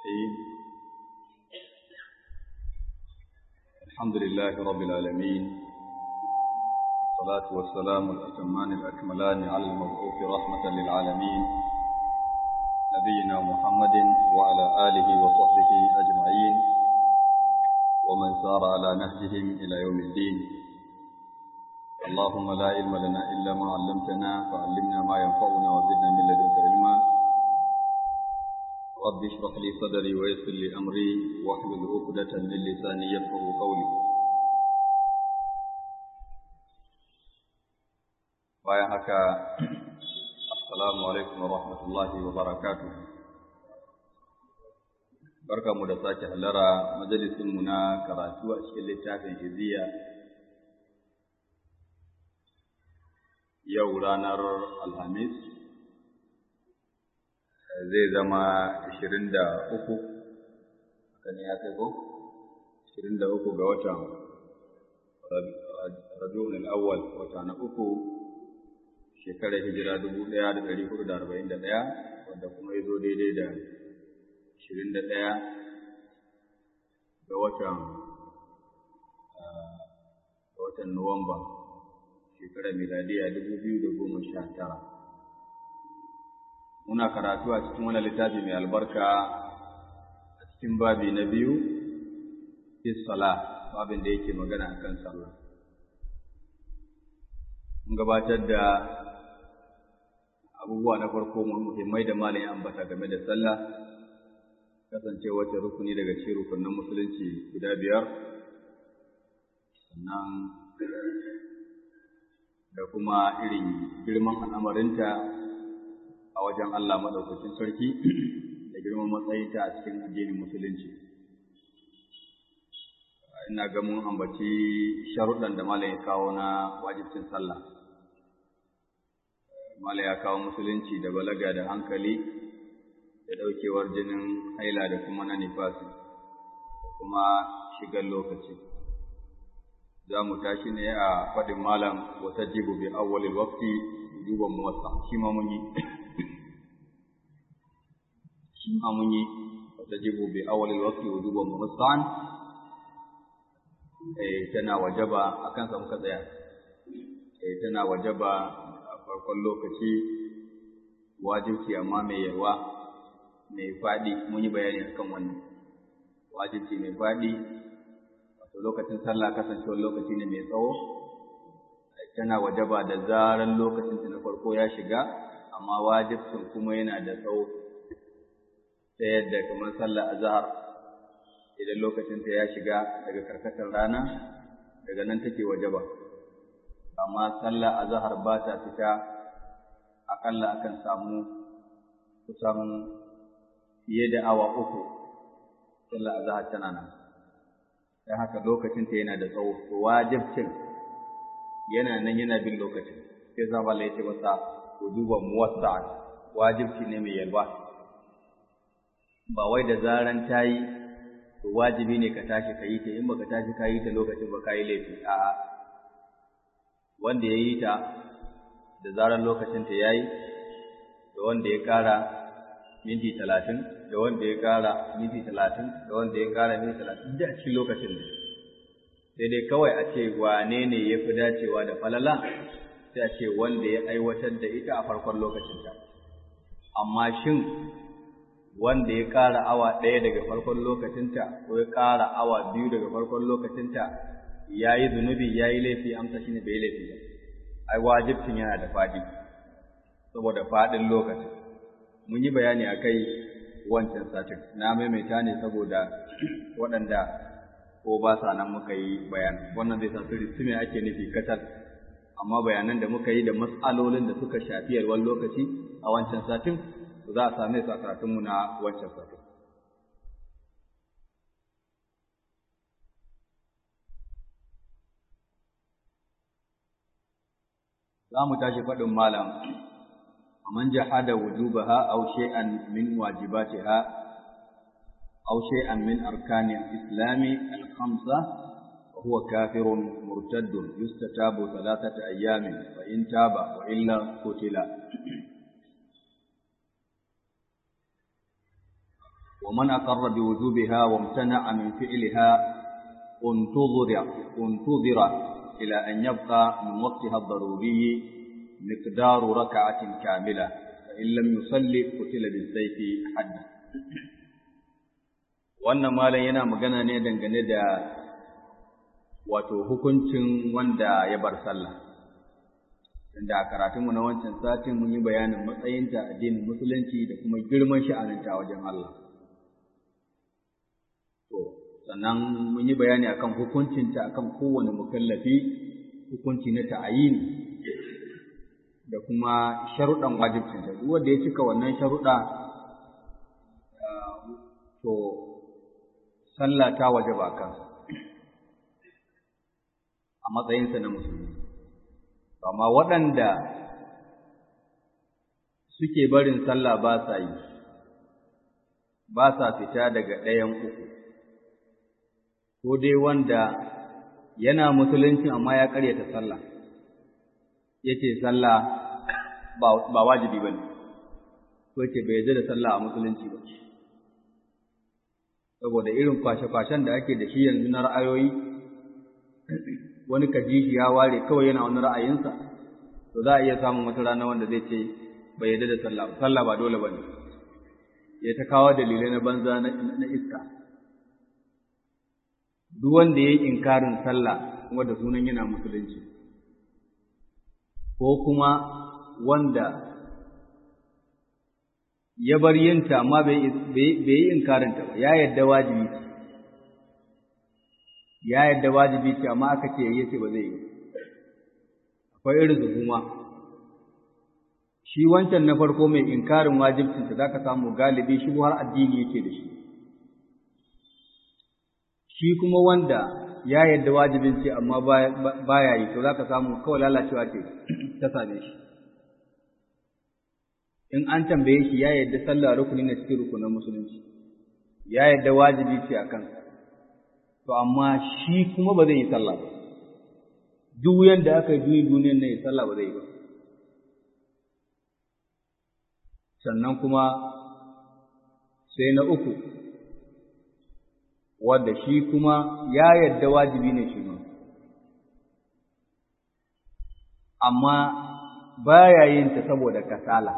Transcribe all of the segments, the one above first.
الرحيم الحمد لله رب العالمين والصلاة والسلام الأتمان الأكملان على المبعوث رحمة للعالمين نبينا محمد وعلى آله وصحبه أجمعين ومن سار على نهجهم إلى يوم الدين اللهم لا علم لنا إلا ما علمتنا فعلمنا ما ينفعنا وزدنا من لدنك علما رب اشرح لي صدري ويسر لي أمري واحلل عقدة من لساني يفقه قولي bayan haka assalamu alaikum wa rahmatullahi wa barakatuh barkamu da sake hallara majalisinmu na karatu a cikin littafin iziya yau ranar alhamis zai zama ashirin da uku kan ya kai ko ashirin da uku ga watan rabi'ul awwal wata na uku shekarar hijira dubu ɗaya da ɗari hudu da arba'in da ɗaya wanda kuma ya zo daidai da ashirin da ɗaya ga watan ga watan nuwamba shekarar miladiya dubu biyu da goma sha tara muna karatu a cikin wani littafi mai albarka a cikin babi na biyu fi sala babin da yake magana akan sallah mun gabatar da abubuwa na farko muhimmai da malam ya ambata game da sallah kasance wata rukuni daga cikin rukunin musulunci guda biyar sannan da kuma irin girman al'amarinta a wajen Allah maɗaukacin sarki da girman matsayinta a cikin addinin musulunci. Ina ga mun ambaci sharuɗan da Malam ya kawo na wajibcin sallah. Malam ya kawo musulunci da balaga da hankali da ɗaukewar jinin haila da kuma na nifasi da kuma shigar lokaci. za mu tashi ne a faɗin malam wata jibu bi awwalil waqti duban muwassa shi ma mun yi shi ma mun yi wata jibu bi awwalil waqti duban muwassan eh tana wajaba akan sa muka tsaya eh tana wajaba a farkon lokaci wajibci amma mai yawa mai faɗi mun yi bayani akan wannan wajibci mai faɗi to lokacin sallah kasancewar lokaci ne mai tsawo tana wajaba da zaran lokacin ta na farko ya shiga amma wajibcin kuma yana da tsawo ta yadda kamar sallah azhar idan lokacin ta ya shiga daga karkatar rana daga nan take wajaba amma sallah azhar ba ta fita akalla akan samu kusan fiye da awa uku sallah azhar tana nan don haka lokacinta yana da tsawo to wajibcin yana nan yana bin lokacin sai zama Allah ya ce masa ku duba muwassa'an wajibci ne mai yalwa ba wai da zaran ta yi to wajibi ne ka tashi ka yi ta in baka tashi ka yi ta lokacin ba ka yi laifi a'a wanda ya yi ta da zaran lokacin ta yayi da wanda ya kara minti talatin da wanda ya ƙara minti talatin da wanda ya ƙara minti talatin da cikin lokacin ne sai dai kawai a ce wane ne ya fi dacewa da falala sai a ce wanda ya aiwatar da ita a farkon lokacinta amma shin wanda ya ƙara awa ɗaya daga farkon lokacinta ko ya ƙara awa biyu daga farkon lokacinta ya yi zunubi ya yi laifi amsa shi ne bai laifi ba ai wajibcin yana da faɗi saboda faɗin lokacin mun yi bayani a kai wancan satin na maimaita ne saboda waɗanda ko ba sa nan muka yi bayan wannan zai sa su me ake nufi katal amma bayanan da muka yi da matsalolin da suka shafi yalwar lokaci a wancan satin za a same su a karatunmu na wancan satin za mu tashi faɗin malam ومن جحد وجوبها أو شيئا من واجباتها أو شيئا من أركان الإسلام الخمسة وهو كافر مرتد يستتاب ثلاثة أيام فإن تاب وإلا قتل ومن أقر بوجوبها وامتنع من فعلها انتظر انتظر إلى أن يبقى من وقتها الضروري مقدار ركعة كاملة فإن لم يصلي قتل بالسيف حدا wannan malam yana magana ne dangane da wato hukuncin wanda ya bar sallah inda a karatunmu na wancan satin mun yi bayanin matsayinta addinin musulunci da kuma girman sha'aninta wajen Allah to sannan mun yi bayani akan hukuncinta akan kowane mukallafi hukunci na ta'ayini da kuma sharuɗan wajibcinta duk wanda ya cika wannan sharuɗa to sallah ta wajaba kansa a matsayinsa na musulmi amma waɗanda suke barin sallah ba sa yi ba sa fita daga ɗayan uku ko dai wanda yana musulunci amma ya ƙaryata sallah yace sallah ba wajibi bane ko yace bai yarda da sallah a musulunci ba saboda irin kwashe-kwashen da ake da shi yanzu na ra'ayoyi wani kaji shi ya ware kawai yana wani ra'ayinsa to za a iya samun wata rana wanda zai ce bai yarda da sallah sallah ba dole bane ya ta kawo dalilai na banza na iska duk wanda ya yi inkarin sallah kuma da sunan yana musulunci ko kuma wanda ya bar yinta amma bai yi inkarinta ba ya yadda wajibi ce ya yadda wajibi ce amma aka ce ya ce ba zai yi akwai irin zuguma shi wancan na farko mai inkarin wajibcinsa za ka samu galibi shi har addini yake da shi shi kuma wanda ya yadda wajibin ce amma baya yi to za ka samu kawai lalacewa ce ta same shi in an tambaye shi ya yadda sallah rukuni na cikin rukunin musulunci ya yadda wajibi ce a kansa to amma shi kuma ba zai yi sallah ba duk yadda aka yi duniya duniyar nan ya sallah ba zai yi ba sannan kuma sai na uku wanda shi kuma ya yadda wajibi ne shi ma amma baya yin ta saboda kasala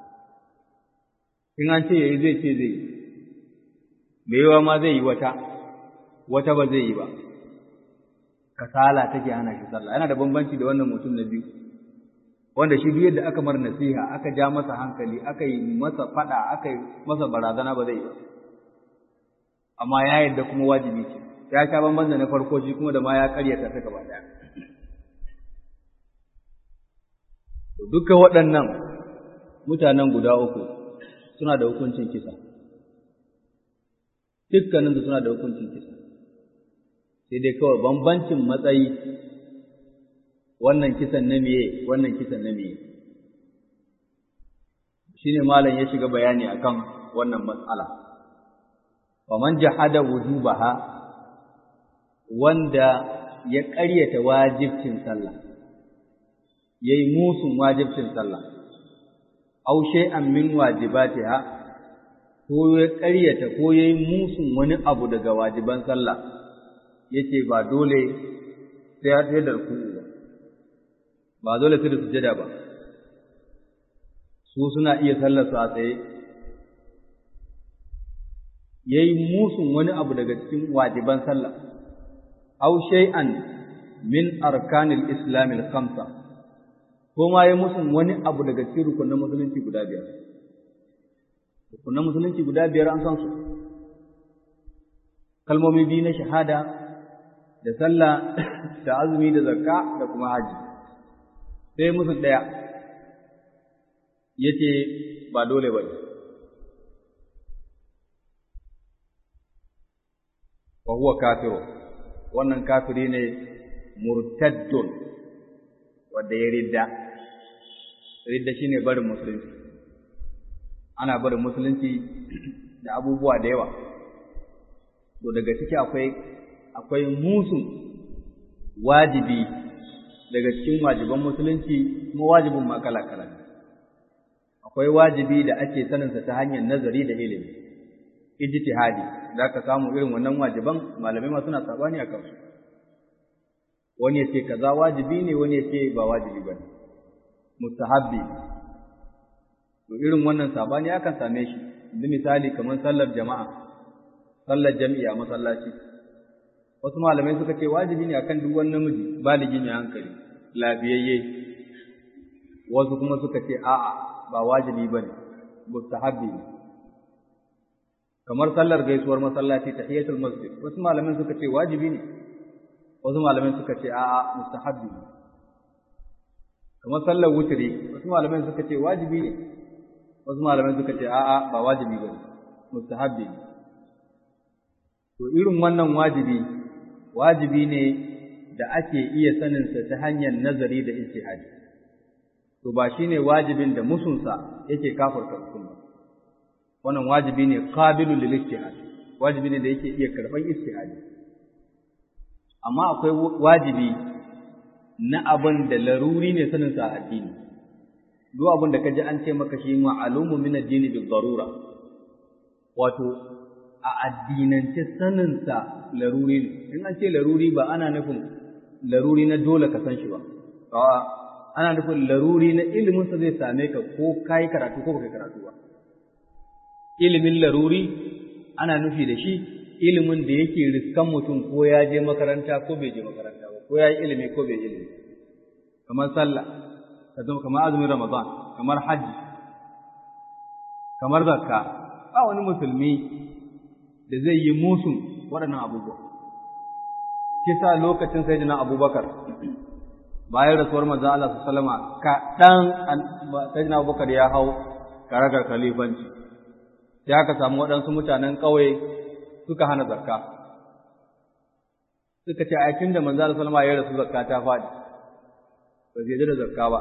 in an ce yayi zai ce zai me yawa ma zai yi wata wata ba zai yi ba kasala take hana shi sallah yana da bambanci da wannan mutum na biyu wanda shi duk yadda aka mar nasiha aka ja masa hankali aka yi masa fada aka yi masa barazana ba zai yi ba amma ya yadda kuma wajibi ce ya sha bamban da na farko shi kuma da ma ya karyata ta gaba daya duka waɗannan mutanen guda uku suna da hukuncin kisa dukkaninsu suna da hukuncin kisa sai dai kawai bambancin matsayi wannan kisan na miye wannan kisan na miye shine malam ya shiga bayani akan wannan matsala faman jahada wujubaha wanda ya ƙaryata wajibcin sallah yayi musun wajibcin sallah aw shay'an min wajibatiha ko ya ƙaryata ko yayi musun wani abu daga wajiban sallah yace ba dole sai ya tsaye da ruku'u ba ba dole sai da sujada ba su suna iya sallar su a tsaye yayi musun wani abu daga cikin wajiban sallah aw shay'an min arkanil islamil khamsa ko ma yayi musun wani abu daga cikin rukunin musulunci guda biyar rukunin musulunci guda biyar an san su kalmomi biyu na shahada da sallah da azumi da zakka da kuma haji sai musu ɗaya yace ba dole ba wa huwa kafiru wannan kafiri ne murtaddun wanda ya ridda ridda shine barin musulunci ana barin musulunci da abubuwa da yawa to daga ciki akwai akwai musun wajibi daga cikin wajiban musulunci kuma wajibin ma kala-kala akwai wajibi da ake saninsa ta hanyar nazari da ilimi ijtihadi za ka samu irin wannan wajiban malamai ma suna sabani akan su wani ya ce kaza wajibi ne wani ya ce ba wajibi ba ne mustahabbi to irin wannan sabani akan same shi yanzu misali kamar sallar jama'a sallar jami'a masallaci wasu malamai suka ce wajibi ne akan duk wani namiji baligi mai hankali lafiyayye wasu kuma suka ce a'a ba wajibi ba ne mustahabbi ne kamar sallar gaisuwar masallaci tahiyatul masjid wasu malamai suka ce wajibi ne wasu malamai suka ce a'a mustahabbi ne kamar sallar wutri wasu malamai suka ce wajibi ne wasu malamai suka ce a'a ba wajibi ba ne mustahabbi ne to irin wannan wajibi wajibi ne da ake iya saninsa ta hanyar nazari da ijtihadi to ba shine wajibin da musunsa yake kafarta mutum ba wannan wajibi ne qabilul lil ijtihad wajibi ne da yake iya karban ijtihadi amma akwai wajibi na abin da laruri ne sanin sa addini duk abin da kaji an ce maka shi ma'lumu min ad-din bil darura wato a addinance sanin sa laruri ne in an ce laruri ba ana nufin laruri na dole ka san shi ba a'a ana nufin laruri na ilimin sa zai same ka ko kai karatu ko baka karatu ba ilimin laruri ana nufi da shi ilimin da yake riskan mutum ko ya je makaranta ko bai je makaranta ba ko ya yi ilimi ko bai ilimi kamar sallah kamar azumin ramadan kamar hajji kamar zakka ba wani musulmi da zai yi musun waɗannan abubuwa kisa lokacin sayyidina abubakar bayan rasuwar manzon Allah sallallahu alaihi wasallam kaɗan sayyidina abubakar ya hau karagar khalifanci sai aka samu waɗansu mutanen ƙauye suka hana zakka suka ce a tun da manzo Allah sallama ya rasu zakka ta faɗi ba zai da zakka ba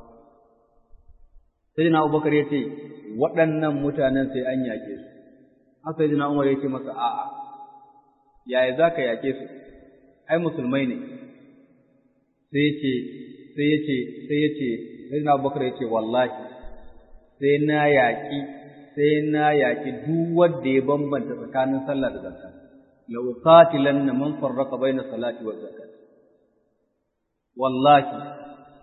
sai na Abubakar ya ce waɗannan mutanen sai an yaƙe su haka sai na Umar ya ce masa a'a yaya za ka yaƙe su ai musulmai ne sai ya ce sai ya ce sai ya ce sai na Abubakar ya ce wallahi sai na yaƙi sai na yaƙi duk wanda ya bambanta tsakanin sallah da zakka la uqatilanna man farraqa baina salati wa zakat wallahi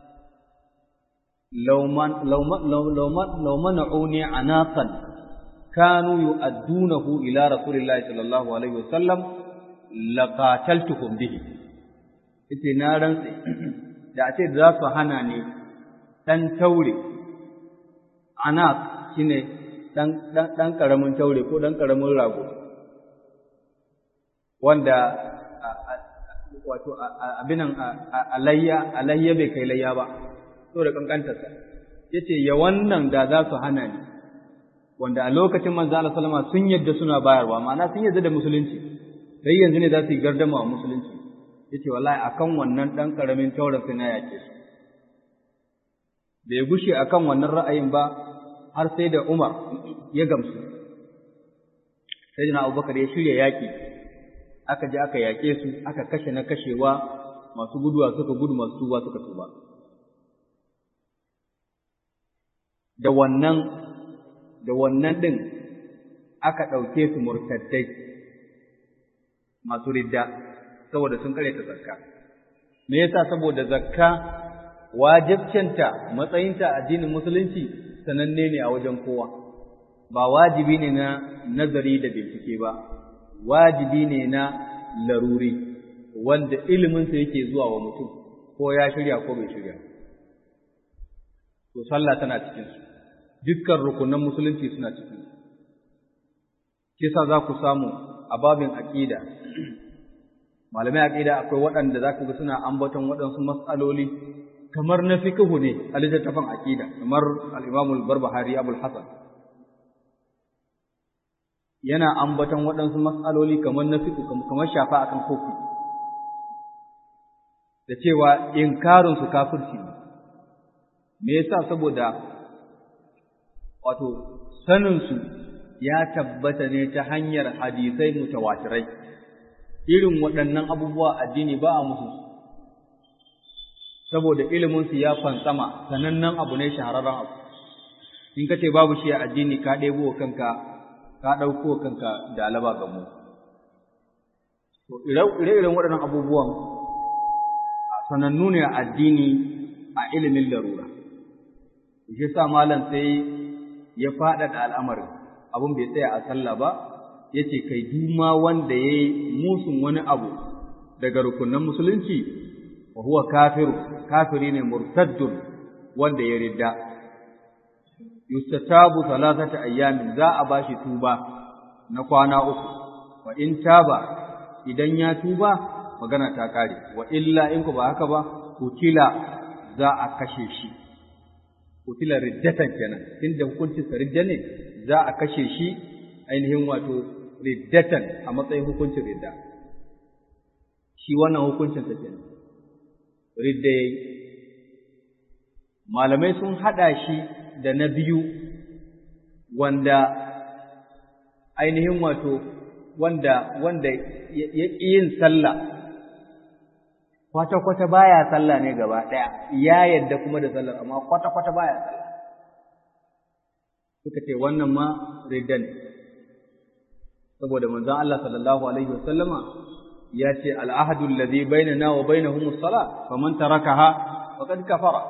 law man law man law man law man'uni anaqan kanu yu'addunahu ila rasulillahi sallallahu alaihi wasallam laqataltuhum bihi ite na rantsi da a ce za su hana ni dan taure anaq shine ɗan ƙaramin taure ko ɗan ƙaramin rago wanda wato abinan alayya alayya bai kai layya ba saboda kankantarsa yace ya wannan da za su hana ni wanda a lokacin manzo Allah sallama sun yadda suna bayarwa ma'ana sun yadda da musulunci dai yanzu ne za su yi gardama wa musulunci yace wallahi akan wannan ɗan ƙaramin tauren sai na yake su bai gushe akan wannan ra'ayin ba har sai da Umar ya gamsu. Sai da Abubakar ya shirya yaƙi, aka je aka yaƙe su, aka kashe na kashewa, masu guduwa suka gudu masu tuba suka tuba. Da wannan, da wannan ɗin aka ɗauke su murtaddai masu ridda, saboda sun kare ta zakka. Me yasa saboda zakka wajibcinta matsayinta addinin musulunci sananne ne a wajen kowa ba wajibi ne na nazari da bincike ba wajibi ne na laruri wanda iliminsa yake zuwa wa mutum ko ya shirya ko bai shirya to sallah tana cikin su dukkan rukunan musulunci suna cikin su kisa za ku samu a babin aqida malamai aqida akwai waɗanda za ku ga suna ambaton waɗansu mas'aloli kamar na fiqhu ne a littattafan aqida kamar al-Imam al-Barbahari Abul Hasan yana ambaton waɗansu mas'aloli kamar na fiqhu kamar shafa akan kofi da cewa inkarin su kafirci ne me yasa saboda wato sanin su ya tabbata ne ta hanyar hadisai mutawatirai irin waɗannan abubuwa addini ba a musu saboda iliminsu ya fantsama sanannen abu ne shahararren abu in ka ce babu shi a addini ka ɗebo wa kanka ka ɗauko kanka da alaba ga mu to ire-iren waɗannan abubuwan sanannu ne a addini a ilimin larura shi sa malam sai ya faɗaɗa al'amarin abin bai tsaya a sallah ba ya ce kai duma wanda ya yi musun wani abu daga rukunan musulunci wa huwa kafiru kafiri ne murtaddun wanda ya ridda yustatabu salatata ayyamin za a bashi tuba na kwana uku wa in taba idan ya tuba magana ta kare wa illa in ku ba haka ba kutila za a kashe shi kutila riddatan kenan inda hukuncin sa ridda ne za a kashe shi ainihin wato riddatan a matsayin hukuncin ridda shi wannan hukuncin sa kenan ridda yayi malamai sun hada shi da na biyu wanda ainihin wato wanda wanda ya ƙi yin sallah kwata-kwata baya sallah ne gaba ɗaya ya yadda kuma da sallar amma kwata-kwata baya sallah suka ce wannan ma ridda ne saboda manzon Allah sallallahu alaihi wasallama ya ce al'ahadu alladhi bainana wa bainahum as-salah faman tarakaha faqad kafara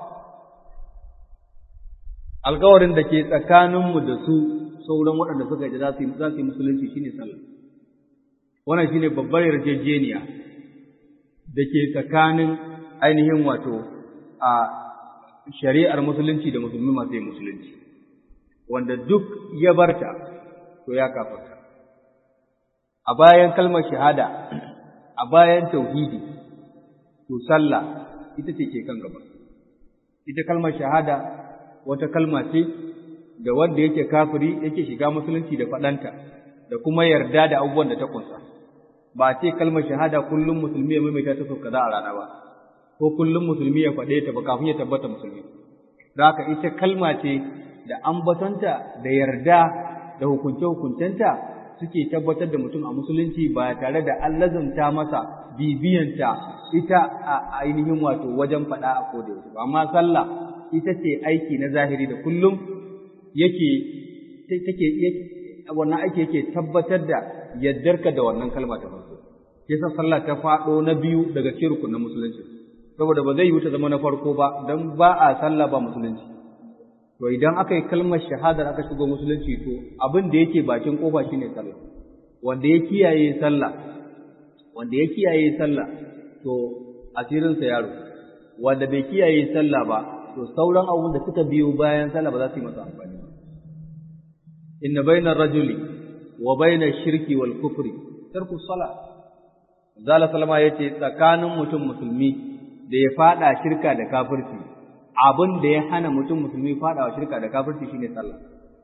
alƙawarin da ke tsakaninmu da su sauran waɗanda suka ji za su yi musulunci shine sallah wannan shine babbar yarjejeniya da ke tsakanin ainihin wato a shari'ar musulunci da musulmi masu yin musulunci wanda duk ya barta to ya kafarta a bayan kalmar shahada a bayan tauhidi to sallah ita ce ke kan gaba ita kalmar shahada wata kalma ce da wanda yake kafiri yake shiga musulunci da faɗanta da kuma yarda da abubuwan da ta kunsa ba ce kalmar shahada kullum musulmi ya maimaita ta sau kaza a rana ba ko kullum musulmi ya faɗe ta ba kafin ya tabbata musulmi da haka ita kalma ce da ambatanta da yarda da hukunce-hukuncenta suke tabbatar da mutum a musulunci ba tare da an lazanta masa bibiyanta ita a ainihin wato wajen faɗa a koda yaushe amma sallah ita ce aiki na zahiri da kullum yake take wannan aiki yake tabbatar da yaddarka da wannan kalma ta farko sai sa sallah ta faɗo na biyu daga cikin rukunin musulunci saboda ba zai yi ta zama na farko ba dan ba a sallah ba musulunci to idan aka yi kalmar shahadar aka shigo musulunci to abin da yake bakin kofa shine sallah wanda ya kiyaye sallah wanda ya kiyaye sallah to asirinsa yaro wanda bai kiyaye sallah ba to sauran abubuwan da suka biyo bayan sallah ba za su yi masa amfani ba inna bainar rajuli wa bainar shirki wal kufri tarku sala zala salama yace tsakanin mutum musulmi da ya fada shirka da kafirci abin da ya hana mutum musulmi fadawa shirka da kafirci shine sallah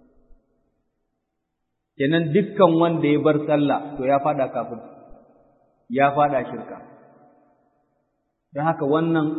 kenan dukkan wanda ya bar sallah to ya fada kafirci ya fada shirka don haka wannan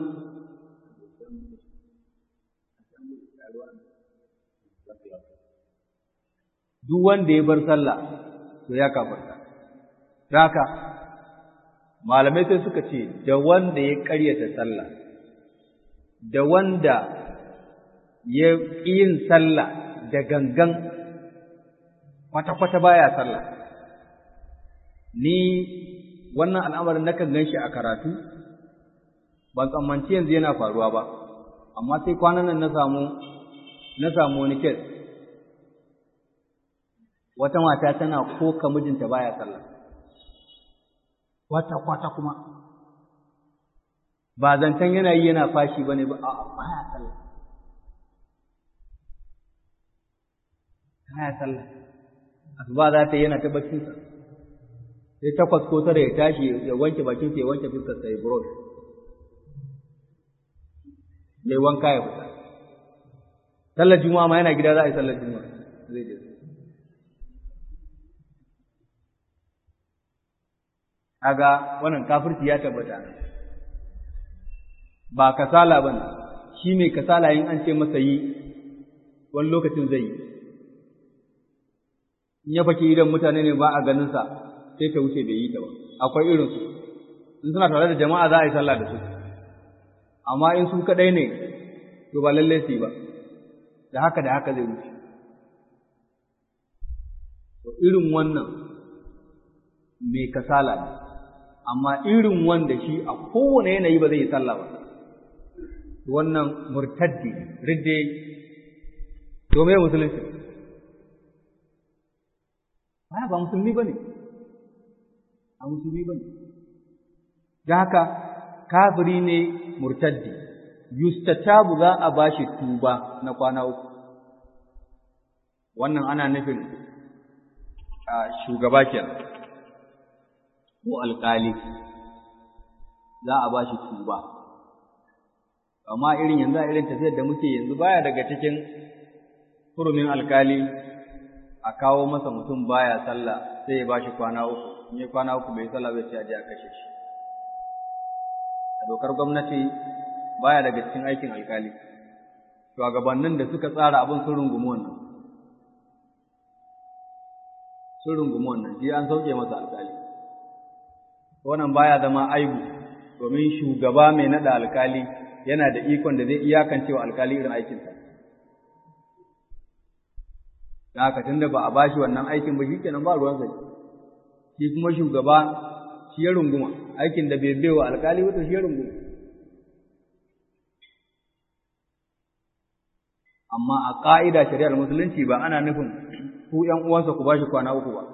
duk wanda ya bar sallah to ya kafarta don haka malamai sai suka ce da wanda ya ƙaryata sallah da wanda ya yin sallah da gangan kwata-kwata baya sallah ni wannan al'amarin nakan gan shi a karatu ban tsammanci yanzu yana faruwa ba amma sai kwanan nan na samu na samu wani kes wata mata tana koka mijinta baya sallah kwata kwata kuma ba zancen yana yi yana fashi bane ba a baya sallah baya sallah asuba za ta yi yana ta baccinsa sai takwas ko tara ya tashi ya wanke bakin ya wanke fuskar sa ya brush ya yi wanka ya fita sallar juma'a ma yana gida za a yi sallar juma'a zai je kaga wannan kafirci ya tabbata ba kasala bane shi mai kasala yin an ce masa yi wani lokacin zai yi in ya fake idan mutane ne ba a ganin sa sai ta wuce bai yi ta ba akwai irin su in suna tare da jama'a za a yi sallah da su amma in su kadai ne to ba lalle su yi ba da haka da haka zai wuce to irin wannan mai kasala ne amma irin wanda shi a kowane yanayi ba zai yi sallah ba wannan murtaddi ridde to me musulunci ba ba musulmi bane a musulmi bane da haka kafiri ne murtaddi yustatabu za a bashi tuba na kwana uku wannan ana nufin shugaba kenan ko alƙali za a bashi tuba amma irin yanzu a irin tafiyar da muke yanzu baya daga cikin hurumin alkali a kawo masa mutum baya sallah sai ya bashi kwana uku in ya kwana uku bai sallah bai ce a je a kashe shi a dokar gwamnati baya daga cikin aikin alkali shugabannin da suka tsara abin sun rungumi wannan sun rungumi wannan shi an sauke masa alkali wannan baya zama aibu domin shugaba mai nada alkali yana da ikon da zai iyakance wa alkali irin aikinsa. Da haka tunda ba a bashi wannan aikin ba shikenan ba ruwan sai. Shi kuma shugaba shi ya runguma, aikin da bai bai wa alkali ba to shi ya runguma. Amma a ƙa'ida shari'ar musulunci ba ana nufin ku ‘yan uwansa ku bashi kwana uku ba,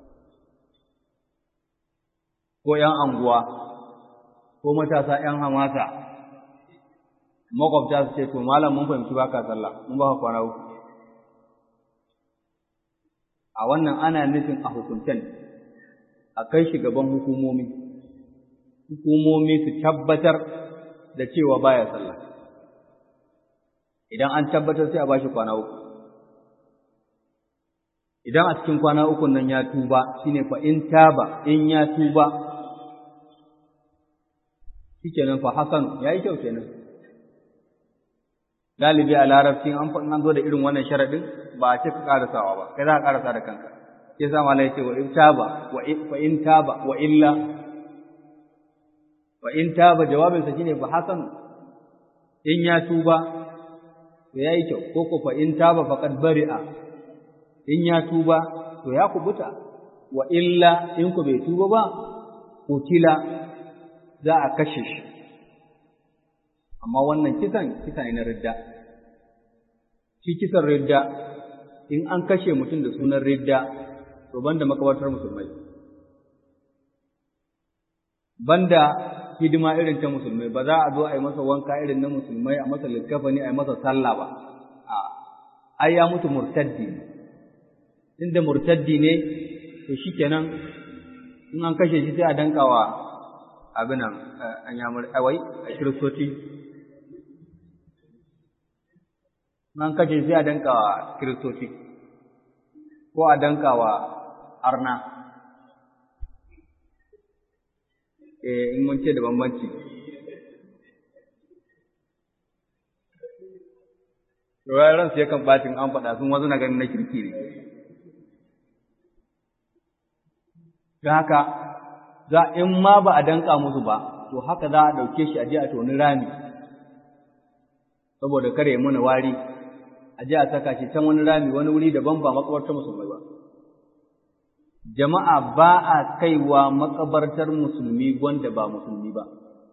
ko ‘yan anguwa, ko matasa ‘yan hamasa, makwabta su ce to malam mun fahimci baka sallah mun baka kwana uku a wannan ana nufin a hukuntan a kai shi gaban hukumomi hukumomi su tabbatar da cewa baya sallah idan an tabbatar sai a bashi kwana uku idan a cikin kwana uku nan ya tuba shine fa in taba in ya tuba shikenan fa hasan yayi kyau kenan galibi a larabci an an zo da irin wannan sharadin ba a ce ka karasawa ba kai za ka karasa da kanka sai sa malai ce wa in taba wa fa in taba wa illa wa in taba jawabin sa shine fa hasan in ya tuba to yayi kyau ko ko fa in taba faqad bari'a in ya tuba to ya kubuta wa illa in ku bai tuba ba kutila za a kashe shi amma wannan kisan kisa ne na ridda shi kisan ridda in an kashe mutum da sunan ridda to banda makabartar musulmai banda hidima irin ta musulmai ba za a zo a yi masa wanka irin na musulmai a masa likkafani a yi masa sallah ba a ai ya mutu murtaddi inda murtaddi ne to shikenan in an kashe shi sai a dankawa abin nan an yamur awai a kiristoci an kashe sai a danka wa kiristoci ko a danka wa arna eh in mun ce da bambanci Ruwan ransu yakan bacin an faɗa sun wasu na ganin na kirki ne. Don haka, za in ma ba a danka musu ba, to haka za a ɗauke shi a je a toni rami, saboda kare ya mana wari, a je a saka shi can wani rami wani wuri daban ba makabartar musulmai ba. Jama'a ba a kaiwa makabartar musulmi wanda ba musulmi ba,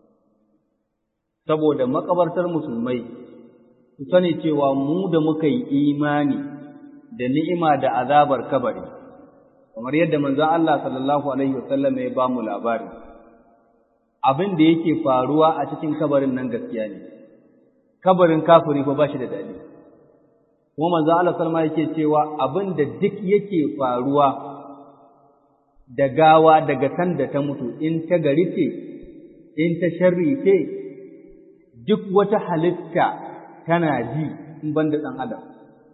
saboda makabartar musulmai ku sani cewa mu da muka yi imani da ni'ima da azabar kabari, kamar yadda manzon Allah sallallahu Alaihi wasallam ya ba mu labari, abin da yake faruwa a cikin kabarin nan gaskiya ne, kabarin kafiri fa ba shi da daɗi. Kuma manzon Allah salma yake cewa abin da duk yake faruwa da gawa daga sanda ta mutu in ta gari ce, in ta sharri ce, duk wata halitta tana ji in ban da ɗan adam.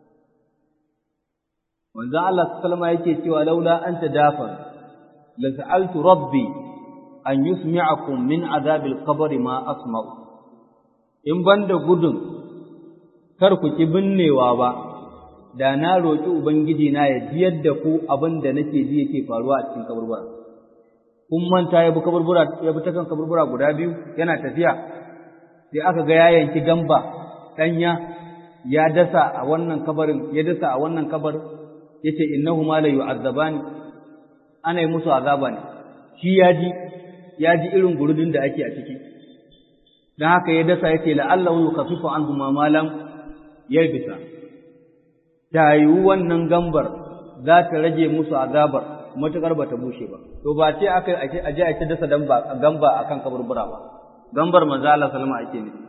Wanzan Allah sallama yake cewa laula an ta dafa, la sa'altu rabbi an yusmi'akum min azabil qabri ma asma'u. In ban da gudun kar ku ki binnewa ba, da na roƙi Ubangiji na ya jiyar da ku abin da nake ji yake faruwa a cikin kaburbura. Kun manta ya bi kaburbura ya bi ta kan kaburbura guda biyu yana tafiya sai aka ga ya yanki gamba ɗanya ya dasa a wannan kabarin ya dasa a wannan kabar yace innahuma la yu'azzabani ana yi musu azaba ne shi ya ji ya ji irin gurudun da ake a ciki dan haka ya dasa yace la'allahu yukhaffifu anhum ma lam yalbisa ta yi wannan gambar za ta rage musu azabar matuƙar ba ta bushe ba to ba ce aka a je a ce dasa gamba a kan kaburbura ba gambar manzo Allah sallama ake ne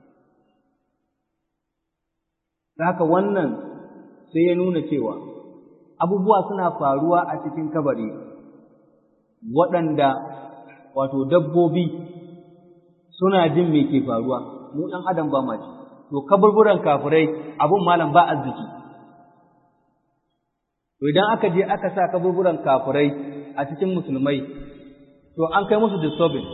haka wannan sai ya nuna cewa abubuwa suna faruwa a cikin kabari waɗanda wato dabbobi suna jin me ke faruwa mu ɗan adam ba ma ji to kaburburan kafirai abun malam ba arziki To idan aka je aka sa kaburburan kafirai a cikin musulmai, to an kai musu disturbance.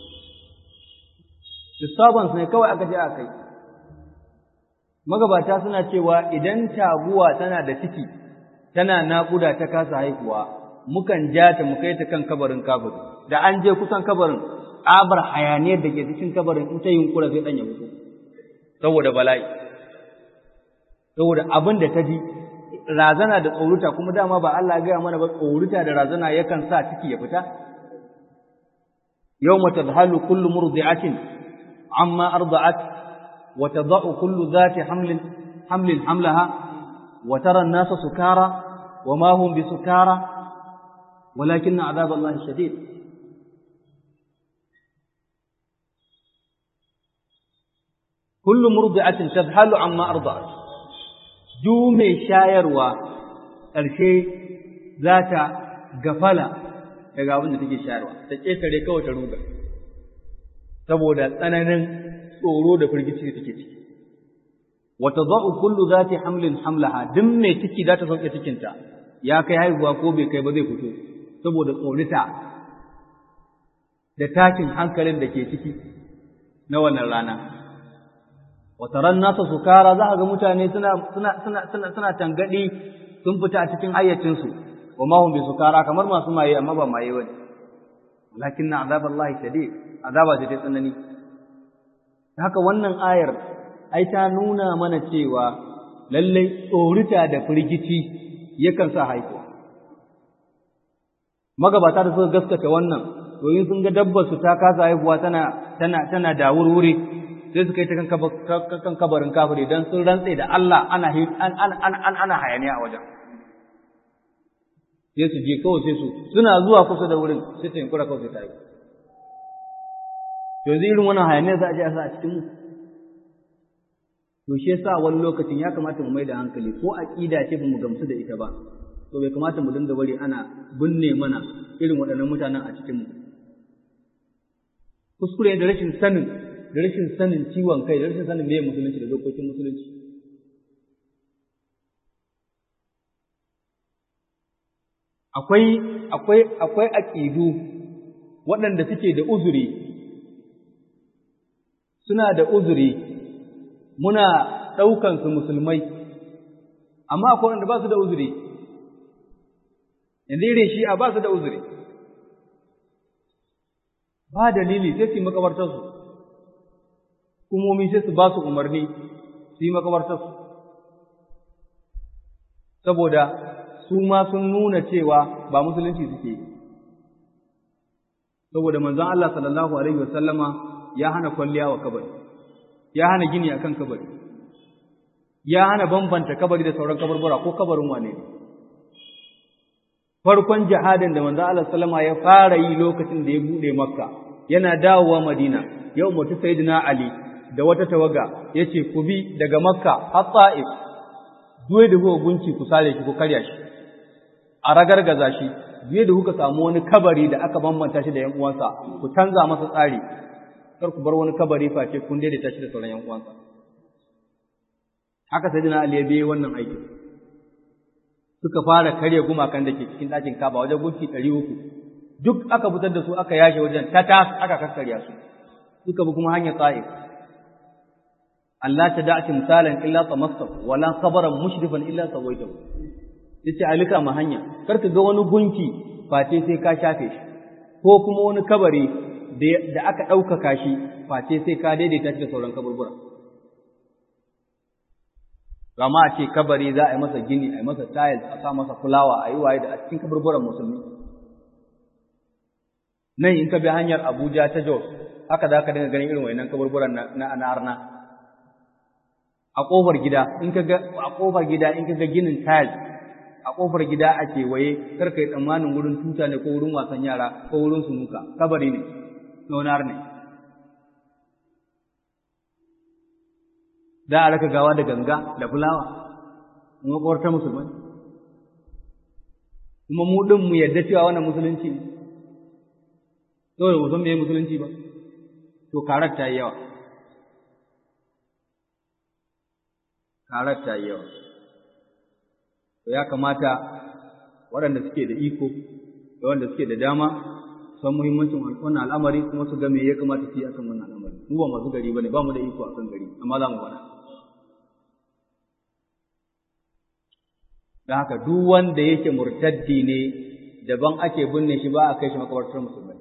Disturbance ne kawai aka je aka kai. Magabata suna cewa idan taguwa tana da ciki, tana naƙuda ta kasa haihuwa, mukan ja ta mu kai ta kan kabarin kafiri. Da an je kusan kabarin, tsabar hayaniyar da ke cikin kabarin in ta yunkura sai ɗan ya mutu. Saboda bala'i. Saboda abin da ta ji razana da tsoruta kuma dama ba Allah ya gaya mana ba tsoruta da razana yakan sa ciki ya fita yawma tadhalu kullu murdi'atin amma arda'at wa tad'u kullu dhati hamlin hamlin hamlaha wa tara an-nasa sukara wa ma hum bisukara walakin 'adhab Allah shadid kullu murdi'atin tadhalu amma arda'at du mai shayarwa ƙarshe za ta gafala daga abin da take shayarwa ta ƙetare kawai ta ruga saboda tsananin tsoro da firgici da take ciki wata za'u kullu zati hamlin hamlaha duk mai ciki za ta sauke cikinta ya kai haihuwa ko bai kai ba zai fito saboda tsorita da tashin hankalin da ke ciki na wannan rana wataran nasa sukara za a ga mutane suna suna suna suna suna tangadi sun fita a cikin hayyacinsu wa ma hum bi sukara kamar masu maye amma ba maye bane walakinna azaballahi shadid azaba ce ta tsanani haka wannan ayar ai ta nuna mana cewa lallai tsorita da firgici yakan sa haihuwa magabata da suka gaskata wannan domin sun ga dabbar su ta kasa haihuwa tana tana tana da wurwuri sai suka yi ta kan kabarin kafiri don sun rantse da Allah ana ana hayaniya a wajen sai su je kawai sai su suna zuwa kusa da wurin sai ta yankura kawai sai ta yi yanzu irin wannan hayaniya za a je a sa a cikin mu to shi yasa wani lokacin ya kamata mu mai da hankali ko aqida ce ba mu gamsu da ita ba to bai kamata mu dinga bari ana binne mana irin waɗannan mutanen a cikin mu kuskure da rashin sanin da rashin sanin ciwon kai da rashin sanin meye musulunci da dokokin musulunci akwai akwai akwai aqidu waɗanda suke da uzuri suna da uzuri muna ɗaukan su musulmai amma akwai wanda ba su da uzuri yanzu irin shi a ba su da uzuri ba dalili sai su yi makabartarsu hukumomi sai su ba su umarni su yi makabartarsu saboda su ma sun nuna cewa ba musulunci suke saboda manzon Allah sallallahu alaihi wasallama ya hana kwalliya wa kabari ya hana gini akan kabari ya hana bambanta kabari da sauran kabarbura ko kabarin wane ne farkon jihadin da manzon Allah sallama ya fara yi lokacin da ya bude makka yana dawowa madina yau mutu sayyidina ali da wata tawaga ya ce ku bi daga makka har ta'if duwe da kuka gunci ku sare shi ku karya shi a ragargaza shi duwe da kuka samu wani kabari da aka bambanta shi da yan uwansa ku canza masa tsari kar ku bar wani kabari face kun daidaita shi da sauran yan uwansa haka sai dina ali ya biye wannan aiki suka fara karya gumakan da ke cikin ɗakin kaba wajen gunki ɗari uku duk aka fitar da su aka yashe wajen tatas aka kakkarya su suka bi kuma hanyar ta'if Allah ta da'ati misalan illa tamassaf wala sabran mushrifan illa sawaitahu yace alika ma hanya kar ka ga wani gunki face sai ka shafe shi ko kuma wani kabari da aka ɗaukaka shi face sai ka daidaita shi da sauran kaburbura Gama a ce kabari za a yi masa gini, a yi masa tiles, a sa masa fulawa, a yi waye da a cikin kaburburan musulmi. Nan in ka bi hanyar Abuja ta Jos, haka za ka dinga ganin irin wayannan kaburburan na na arna. A ƙofar gida, in ka ga a ƙofar gida in ka ga ginin tiles, a ƙofar gida a kewaye, kar ka yi tsammanin wurin tuta ne ko wurin wasan yara ko wurin sunuka, kabari ne, nonar ne. za a raka gawa da ganga da fulawa in makwarta musulmai kuma mu ɗin mu yadda cewa wannan musulunci ne saboda mu san me musulunci ba to karar ta yi yawa karar ta yi yawa to ya kamata waɗanda suke da iko da wanda suke da dama san muhimmancin wannan al'amari kuma su ga me ya kamata su yi akan wannan al'amari mu ba masu gari bane ba mu da iko akan gari amma za mu faɗa da haka duk wanda yake murtaddi ne daban ake binne shi ba a kai shi makabartar musulmai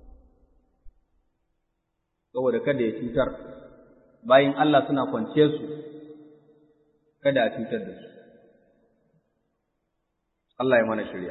saboda kada ya cutar bayan Allah suna kwance su kada a cutar da su Allah ya mana shirya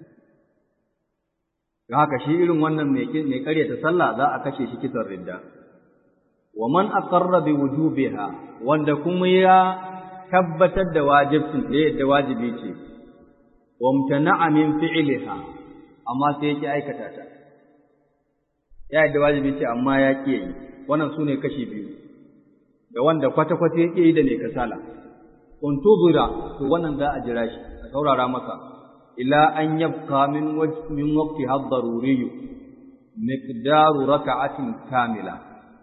don haka shi irin wannan mai ƙaryata sallah za a kashe shi kisan ridda wa man aqarra bi wujubiha wanda kuma ya tabbatar da wajibcin da yadda wajibi ce wamtana'a min fi'liha amma sai yake aikata ta ya yadda wajibi ce amma ya ƙi yi wannan sune kashi biyu da wanda kwata kwata yake yi da ne kasala untuzira to wannan za a jira shi a saurara masa ila an yabqa min min waqti had-daruri miqdaru raka'atin kamila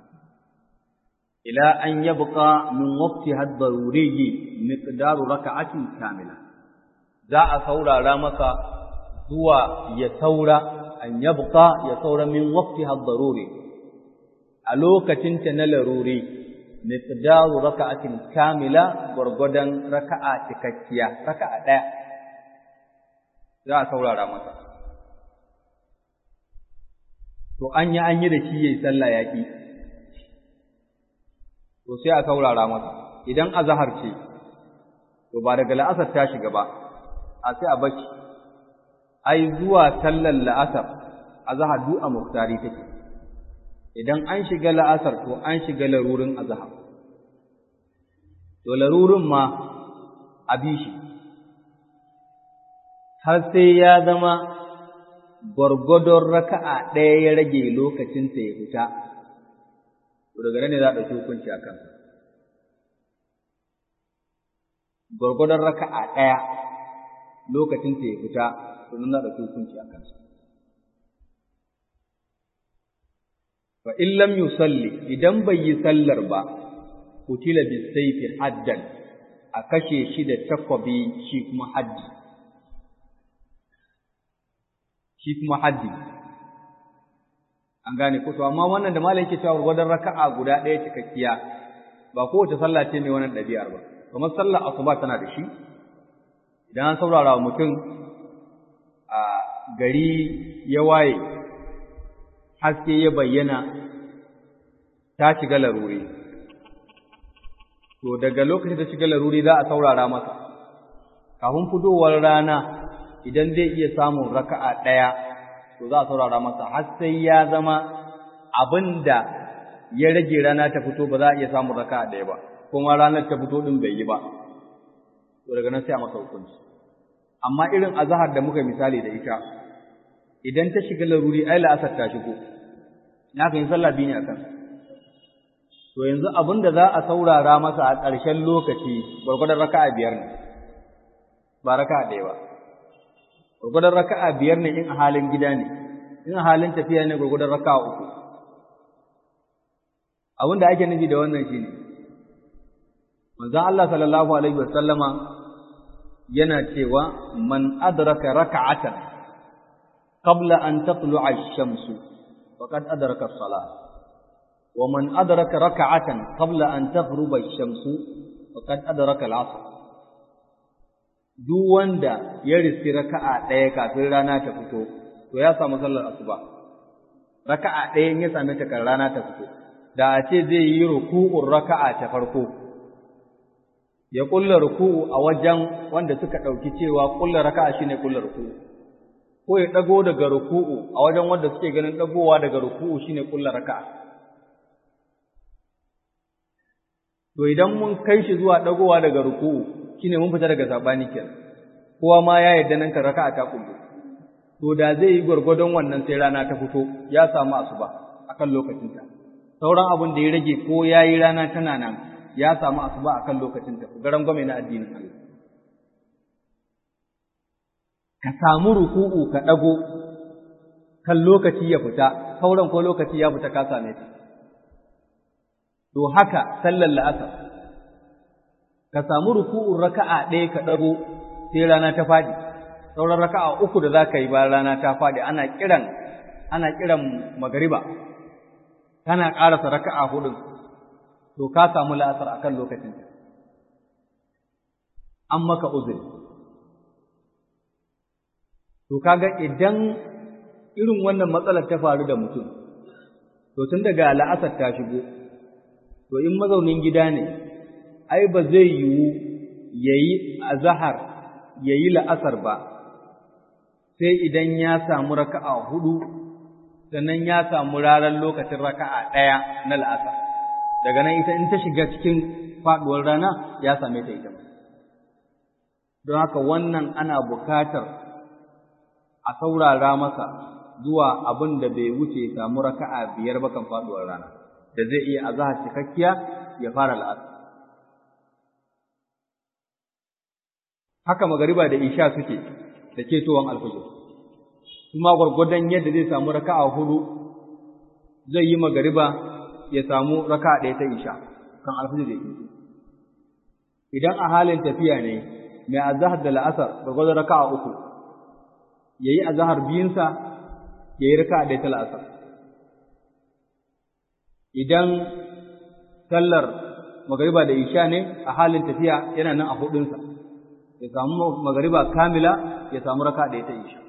ila an yabqa min waqtiha ad-daruri miqdaru raka'atin kamila za a saurara masa zuwa ya saura an yabqa ya saura min waqtiha ad-daruri a lokacin ta na laruri miqdaru raka'atin kamila gurgudan raka'a cikakkiya raka'a daya za a saurara masa to an yi an yi da shi yayi sallah yaki to sai a saurara masa idan azhar ce to ba daga la'asar ta shiga ba a sai a bacci ai zuwa sallar la'asar azhar du a muktari take idan an shiga la'asar to an shiga larurin azhar to larurin ma a bishi har sai ya zama gwargwadon raka'a ɗaya ya rage lokacinsa ya fita to daga nan ne za a ɗauki hukunci a kansa. Gwargwadon raka'a ɗaya lokacin ta ya fita, to nan za a ɗauki hukunci a kansa. Fa in lam yusalli idan bai yi sallar ba, kutila bi saifi haddan a kashe shi da takwabi shi kuma haddi. Shi kuma haddi. an gane ko to amma wannan da malai yake cewa gwadon raka'a guda ɗaya cikakkiya ba kowace sallah ce mai wannan ɗabi'ar ba kamar sallar asuba tana da shi idan an saurara wa mutum a gari ya waye haske ya bayyana ta shiga laruri to daga lokacin da shiga laruri za a saurara masa kafin fitowar rana idan zai iya samun raka'a ɗaya to za a saurara masa har sai ya zama abin da ya rage rana ta fito ba za a iya samun raka ɗaya ba kuma ranar ta fito ɗin bai yi ba to daga nan sai a masa hukunci amma irin azahar da muka misali da ita idan ta shiga laruri ai la'asar ta shigo na kan yi sallah biyu ne a kan to yanzu abin da za a saurara masa a ƙarshen lokaci gwargwadon raka'a biyar ne ba raka'a ɗaya ba gurgudan raka'a biyar ne in a halin gida ne in a halin tafiya ne gurgudan raka'a uku abin da ake nufi da wannan shine manzon Allah sallallahu alaihi wasallama yana cewa man adraka raka'atan qabla an tatlu'a ash-shamsu faqad adraka as-salah wa man adraka raka'atan qabla an taghruba ash-shamsu faqad adraka al-'asr duk wanda ya riski raka'a ɗaya kafin rana ta fito to ya samu sallar asuba raka'a ɗaya ya same ta kan rana ta fito da a ce zai yi ruku'un raka'a ta farko ya kulla ruku'u a wajen wanda suka ɗauki cewa kulla raka'a shine kulla ruku'u ko ya ɗago daga ruku'u a wajen wanda suke ganin ɗagowa daga ruku'u shine kulla raka'a to idan mun kai shi zuwa ɗagowa daga ruku'u shine mun fita daga sabani kenan kowa ma ya yarda nan ka raka'a ta kullu to da zai yi gwargwadon wannan sai rana ta fito ya samu asuba akan lokacinta sauran abin da ya rage ko yayi rana tana nan ya samu asuba akan lokacinta garan gwame na addinin Allah ka samu ruku'u ka dago kan lokaci ya fita sauran ko lokaci ya fita ka same ta to haka sallar la'asar ka samu ruku'un raka'a ɗaya ka dago sai rana ta faɗi sauran raka'a uku da za ka yi bayan rana ta faɗi ana kiran ana kiran magariba kana ƙarasa raka'a hudun to ka samu la'asar akan lokacin an maka uzuri to kaga idan irin wannan matsalar ta faru da mutum to tun daga la'asar ta shigo to in mazaunin gida ne ai ba zai yiwu yayi azhar yayi la'asar ba sai idan ya samu raka'a hudu sannan ya samu ranar lokacin raka'a ɗaya na la'asar daga nan ita in ta shiga cikin faɗuwar rana ya same ta ita don haka wannan ana bukatar a saurara masa zuwa abin da bai wuce samu raka'a biyar ba kan faɗuwar rana da zai iya azahar cikakkiya ya fara la'asar haka magariba da isha suke da ketowar alfajir kuma gwargwadon yadda zai samu raka'a hudu zai yi magariba ya samu raka'a ɗaya ta isha kan alfajir da ke idan a halin tafiya ne mai azahar da la'asar gwargwadon raka'a uku ya yi azahar biyunsa ya yi raka'a ɗaya ta la'asar idan sallar magariba da isha ne a halin tafiya yana nan a hudunsa ya samu magariba kamila ya samu raka'a ɗaya ta isha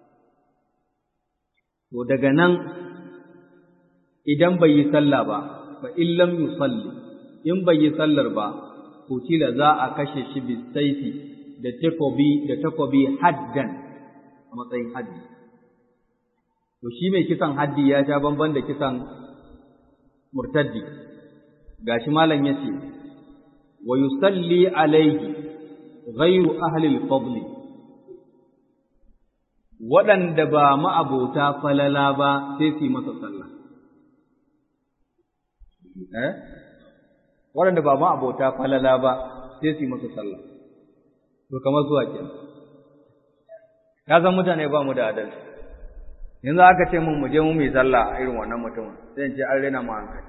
To daga nan idan bai yi sallah ba, fa illam yusalli, in bai yi sallar ba, kutila za a kashe shi bisaifi da takobi da takobi haddan a matsayin haddi. To shi mai kisan haddi ya sha bamban da kisan murtaddi. Gashi malam ya ce, wa yusalli alaihi ghairu ahli al-fadli waɗanda ba ma'abota falala ba sai su yi masa sallah. Eh? Waɗanda ba ma'abota falala ba sai su yi masa sallah. To, kamar zuwa ke. Ya san mutane ba mu da adalci. Yanzu aka ce mun mu je mu mai sallah a irin wannan mutumin, sai in ce an rena mu hankali.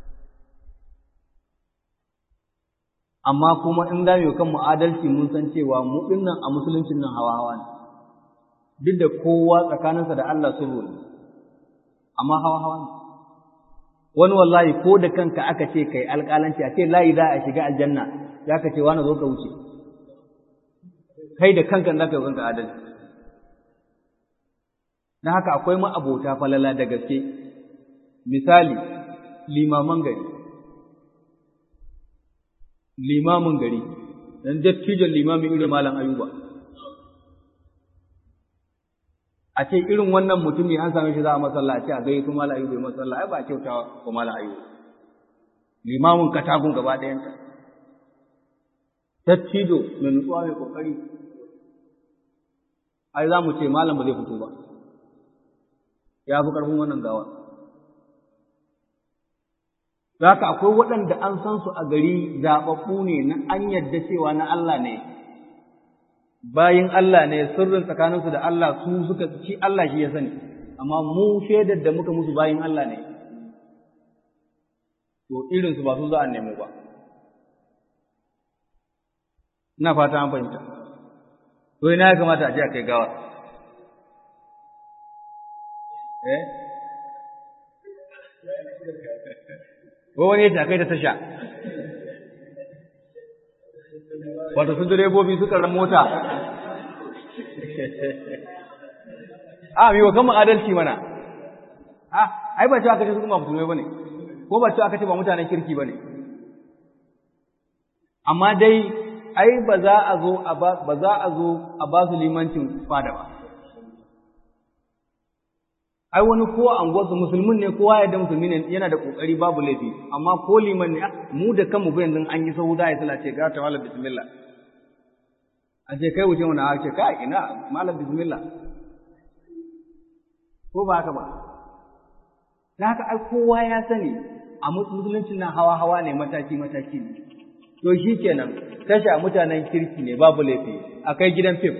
Amma kuma in za mu yi kanmu adalci mun san cewa mu ɗinnan a musuluncin nan hawa-hawa ne. duk da kowa tsakaninsa da Allah sulhu ne amma hawa hawa ne wani wallahi ko da kanka aka ce kai alƙalanci a ce layi za a shiga aljanna za ka ce wani zo ka wuce kai da kanka za ka yi kanka adalci na haka akwai ma'abota falala da gaske misali limaman gari limamin gari dan dattijon limamin irin malam ayuba a ce irin wannan mutumi an same shi za a masalla a ce a gai su mala ayyubai masalla ai ba a kyauta ko mala ayyubai limamin katagun gaba ɗayanta tattido mai nutsuwa mai kokari ai za mu ce malam ba zai fito ba ya fi ƙarfin wannan gawa za ka akwai waɗanda an san su a gari zaɓaɓɓu ne na an yadda cewa na Allah ne bayin Allah ne sirrin tsakaninsu da Allah su suka ci Allah shi ya sani amma mu shaidar da muka musu bayin Allah ne to irinsu ba su za a nemo ba ina fata an fahimta to ina ya kamata a je a kai gawa eh ko wani ya kai ta tasha wato su direbobi suka ran mota a mi wa kan adalci mana a ai ba cewa aka ce su kuma musulmai bane ko ba cewa aka ce ba mutanen kirki bane amma dai ai ba za a zo a ba ba za a zo a ba su limancin fada ba ai wani ko anguwarsu musulmin ne kowa ya da musulmi ne yana da kokari babu laifi amma ko liman ne mu da kanmu ba yanzu an yi sahu da ya sala ce ga ta malam bismillah a ce kai wuce wani ce kai ina malam bismillah ko ba haka ba da haka ai kowa ya sani a musulunci na hawa hawa ne mataki mataki ne to shi kenan tasha mutanen kirki ne babu laifi a kai gidan fim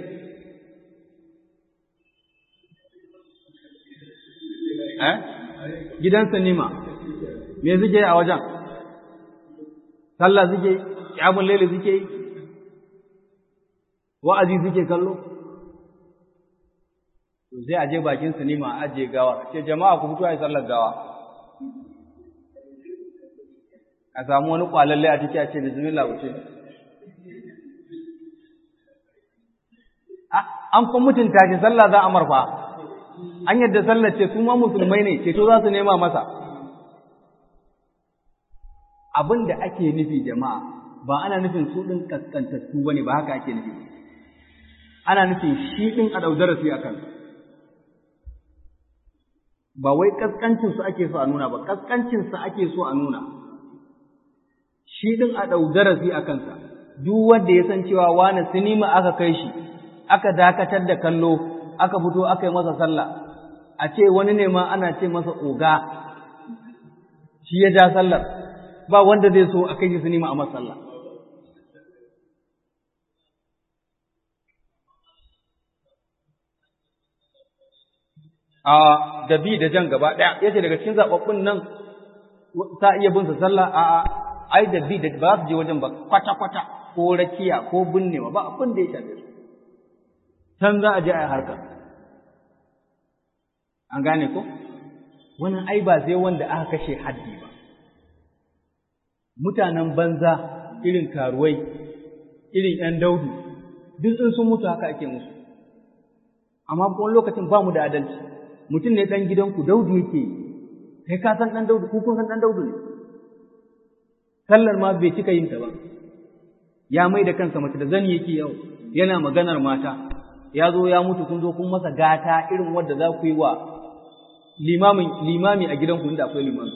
eh gidan sinima me suke a wajen sallah suke kyamun lele suke wa'azi suke kallo to sai a je bakin sinima a ajiye gawa ce jama'a ku fito a yi sallar gawa a samu wani kwalalle a ciki a ce bismillah wuce an fa mutunta shi sallah za a marfa an yadda sallar ce su ma musulmai ne ceto za su nema masa abin da ake nufi jama'a ba ana nufin su ɗin kaskantattu ba ne ba haka ake nufi ana nufin shi ɗin a ɗau darasi a kan ba wai kaskancinsu ake so a nuna ba kaskancinsa ake so a nuna shi ɗin a ɗau darasi a kansa duk wanda ya san cewa wani sinima aka kai shi aka dakatar da kallo aka fito aka yi masa sallah a ce wani ne ma ana ce masa oga shi ya ja sallar ba wanda zai so a kai shi sinima a masa sallah a da bi da jan gaba ɗaya yace daga cikin zaɓaɓɓun nan ta iya bin sa sallah a a ai da bi da ba su je wajen ba kwata kwata ko rakiya ko binnewa ba abin da ya shafe su can za a je a yi harkar an gane ko wannan ai ba sai wanda aka kashe haddi ba mutanen banza irin karuwai irin ‘yan daudu duk in sun mutu haka ake musu amma wani lokacin ba mu da adalci mutum ne ɗan gidanku daudu yake kai ka san ɗan daudu kun san ɗan daudu ne sallar ma bai cika yin ta ba ya mai da kansa mace da zani yake yau yana maganar mata ya zo ya mutu kun zo kun masa gata irin wadda za ku yi wa limamin limami a gidanku inda akwai limami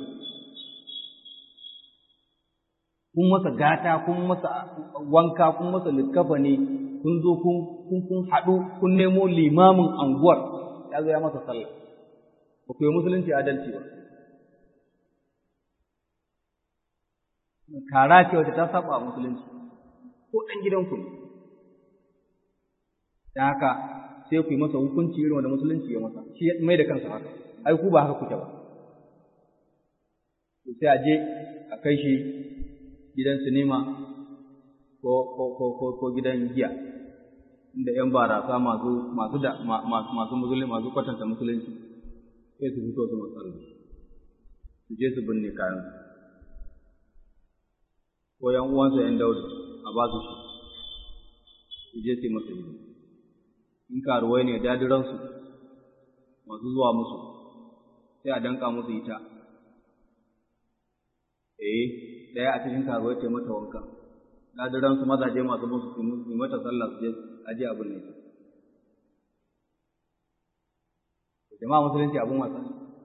kun masa gata kun masa wanka kun masa likkafa ne kun zo kun kun kun haɗu kun nemo limamin anguwar ya zo ya masa sallah ba ku yi musulunci adalci ba kara ce wacce ta saba musulunci ko ɗan gidanku ne da haka sai ku yi masa hukunci irin wanda musulunci ya masa shi ya mai da kansa haka ai ku ba haka kuke ba sai a je a kai shi gidan sinima ko ko ko ko, ko gidan giya inda yan barasa masu masu da masu musulunci masu kwatanta musulunci sai su fito su matsalar su je su binne kayan ko yan uwansa yan daudu a ba su su je su yi masa hidima in karuwai ne dadiransu masu zuwa musu sai a danka musu ita eh daya a cikin karuwai ce mata wanka dadiransu mazaje masu musu su mata sallah su je aje abin ne jama'a musulunci abin wasa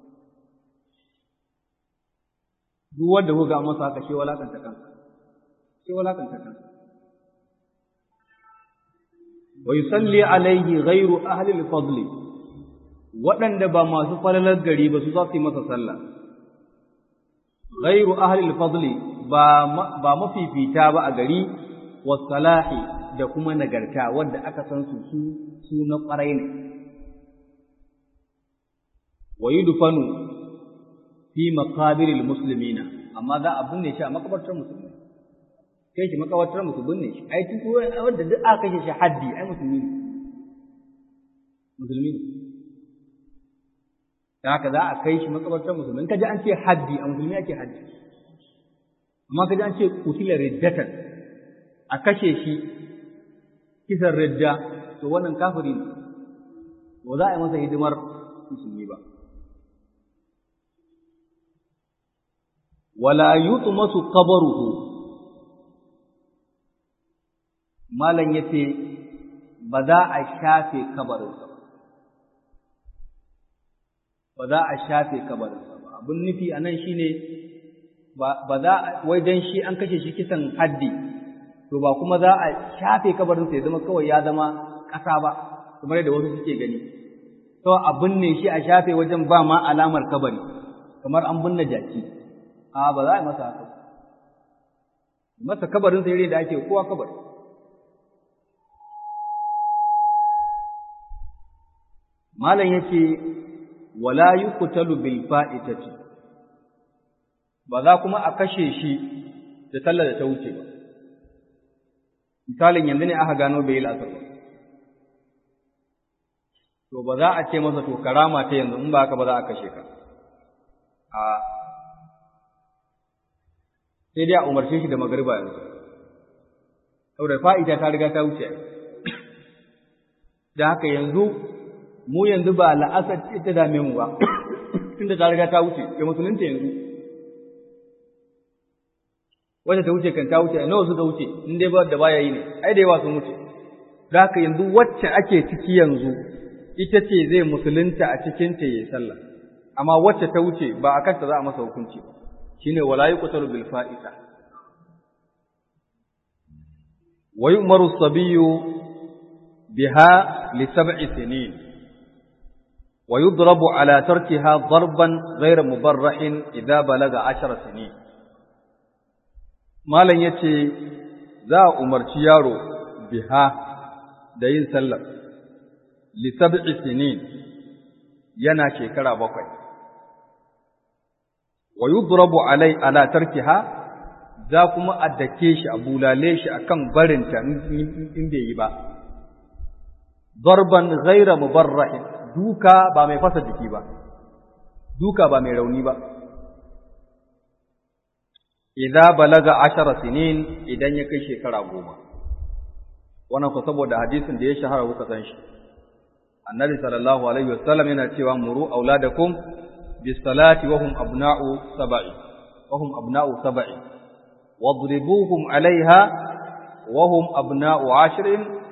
duk wanda kuka ga masa haka shi walakanta kansa shi walakanta kansa wa yusalli alaihi ghairu ahli al-fadl waɗanda ba masu falalar gari ba su za su yi masa sallah ghairu ahli al-fadl ba ba mafifita ba a gari wa salahi da kuma nagarta wanda aka san su su su na ƙwarai ne wa yudfanu fi maqabiril muslimina amma za a binne shi a makabartar musulmi kai shi makabartar musu binne shi ai duk wanda duk aka kashe shi haddi ai musulmi ne musulmi ne da haka za a kai shi makabartar musulmi kaji an ce haddi a musulmi ake haddi amma kaji an ce kutila riddatan a kashe shi kisan ridda to wannan kafiri ne ba za a yi masa hidimar musulmi ba wala yutmasu qabruhu malam ya ce ba za a shafe kabarinsa ba ba za a shafe kabarinsa ba abin nufi a nan shi ne ba za wai don shi an kashe shi kisan haddi to ba kuma za a shafe kabarinsa ya zama kawai ya zama ƙasa ba kamar yadda wasu suke gani to a binne shi a shafe wajen ba ma alamar kabari kamar an binne jaki a ba za a yi masa haka masa kabarinsa yare da ake kowa kabari malam yake wala yuqtalu bil fa'itati ba za kuma a kashe shi da sallar da ta wuce ba misalin yanzu ne aka gano bai yi la'asar ba to ba za a ce masa to karama ta yanzu in ba haka ba za a kashe ka a sai dai a umarce shi da magariba yanzu saboda fa'ita ta riga ta wuce da haka yanzu mu yanzu ba la'asar ce ta dame mu ba tunda ta riga ta wuce ya musulunta yanzu wacce ta wuce kan ta wuce nawa suka wuce in dai ba da baya yi ne ai da yawa sun wuce da haka yanzu wacce ake ciki yanzu ita ce zai musulunta a cikin ta yayi sallah amma wacce ta wuce ba a kanta za a masa hukunci ba shine wala yuqtalu bil fa'ita wa yu'maru as-sabiyyu biha li sab'i sinin wa yudrabu ala tarkiha darban ghayra mubarrahin idha balaga 10 sinin malam yace za a umarci yaro biha da yin sallar li sab'i sinin yana shekara bakwai wa yudrabu alai ala tarkiha za kuma a dake shi a bulale shi akan barinta in bai yi ba darban ghaira mubarrahin duka ba mai fasa jiki ba duka ba mai rauni ba idza balaga ashara sinin idan ya kai shekara goma wannan ko saboda hadisin da ya shahara kuka san shi annabi sallallahu alaihi wasallam yana cewa muru auladakum بالصلاة وهم أبناء سبع وهم أبناء سبع واضربوهم عليها وهم أبناء عشر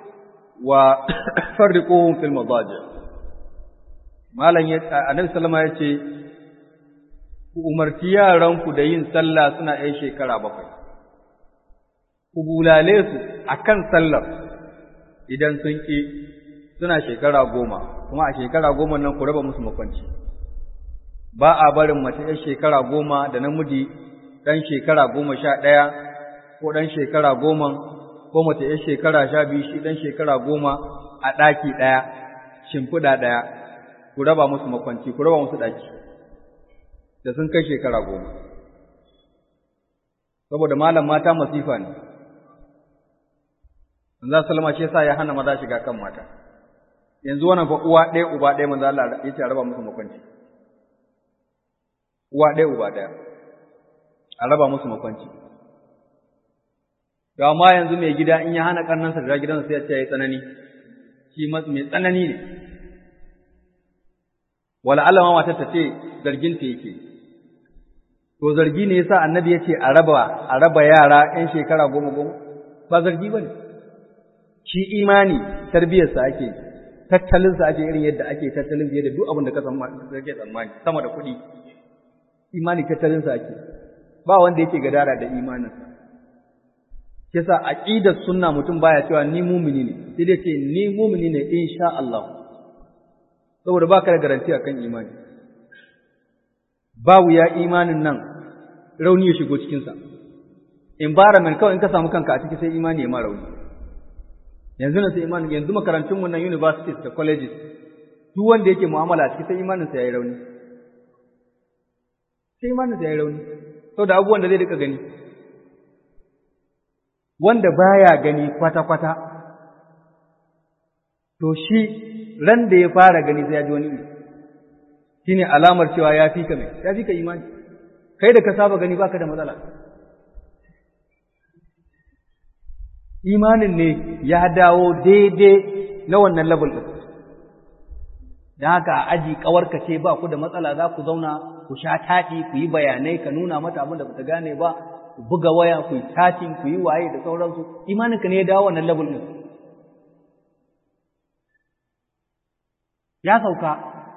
وفرقوهم في المضاجع ما لن يت... النبي صلى الله عليه وسلم ku umarci yaranku da yin sallah suna ‘yan shekara bakwai, ku bulale su a kan sallar idan sun ƙi suna shekara goma, kuma a shekara goma nan ku raba musu makwanci. ba a barin mace ‘yar shekara goma da namiji ɗan shekara goma sha ɗaya ko ɗan shekara goma ko mace ‘yar shekara sha biyu shi ɗan shekara goma a ɗaki ɗaya shimfiɗa ɗaya ku raba musu makwanci ku raba musu ɗaki da sun kai shekara goma saboda malam mata masifa ne manzo sallama shi yasa ya hana maza shiga kan mata yanzu wannan fa uwa ɗaya uba ɗaya manzo Allah ya ce raba musu makwanci uwa ɗaya uba ɗaya a raba musu makwanci to amma yanzu mai gida in ya hana ƙarnansa da gidansa sai ya ce ya yi tsanani shi mai tsanani ne wala Allah ma matar ta ce zargin ta yake to zargi ne yasa annabi ya ce a raba a raba yara ƴan shekara goma goma ba zargi ba ne shi imani tarbiyarsa ake tattalinsa ake irin yadda ake tattalin fiye da duk abin da ka tsammani sama da kuɗi imani tattalinsa ake ba wanda yake gadara da imaninsa yasa aqidar sunna mutum baya cewa ni mumini ne sai dai ce ni mumini ne insha Allah saboda baka da garanti akan imani ba wuya imanin nan rauni ya shigo cikin sa environment kawai in ka samu kanka a ciki sai imani ya ma rauni yanzu na sai imani yanzu makarantun mu nan universities da colleges duk wanda yake mu'amala a ciki sai imanin sa yayi rauni sai imaninsa ya yi rauni saboda abubuwan da zai rika gani wanda baya gani kwata-kwata to shi ran da ya fara gani sai ya ji wani iri shine alamar cewa ya fi ka mai ya fi ka imani kai da ka saba gani baka da matsala imanin ne ya dawo daidai na wannan level ɗin don haka a aji ƙawarka ce ba ku da matsala za ku zauna ku sha taɗi ku yi bayanai ka nuna mata abin da ba ta gane ba ku buga waya ku yi chatting ku yi waye da sauransu imaninka ne ya dawo wannan level din ya sauka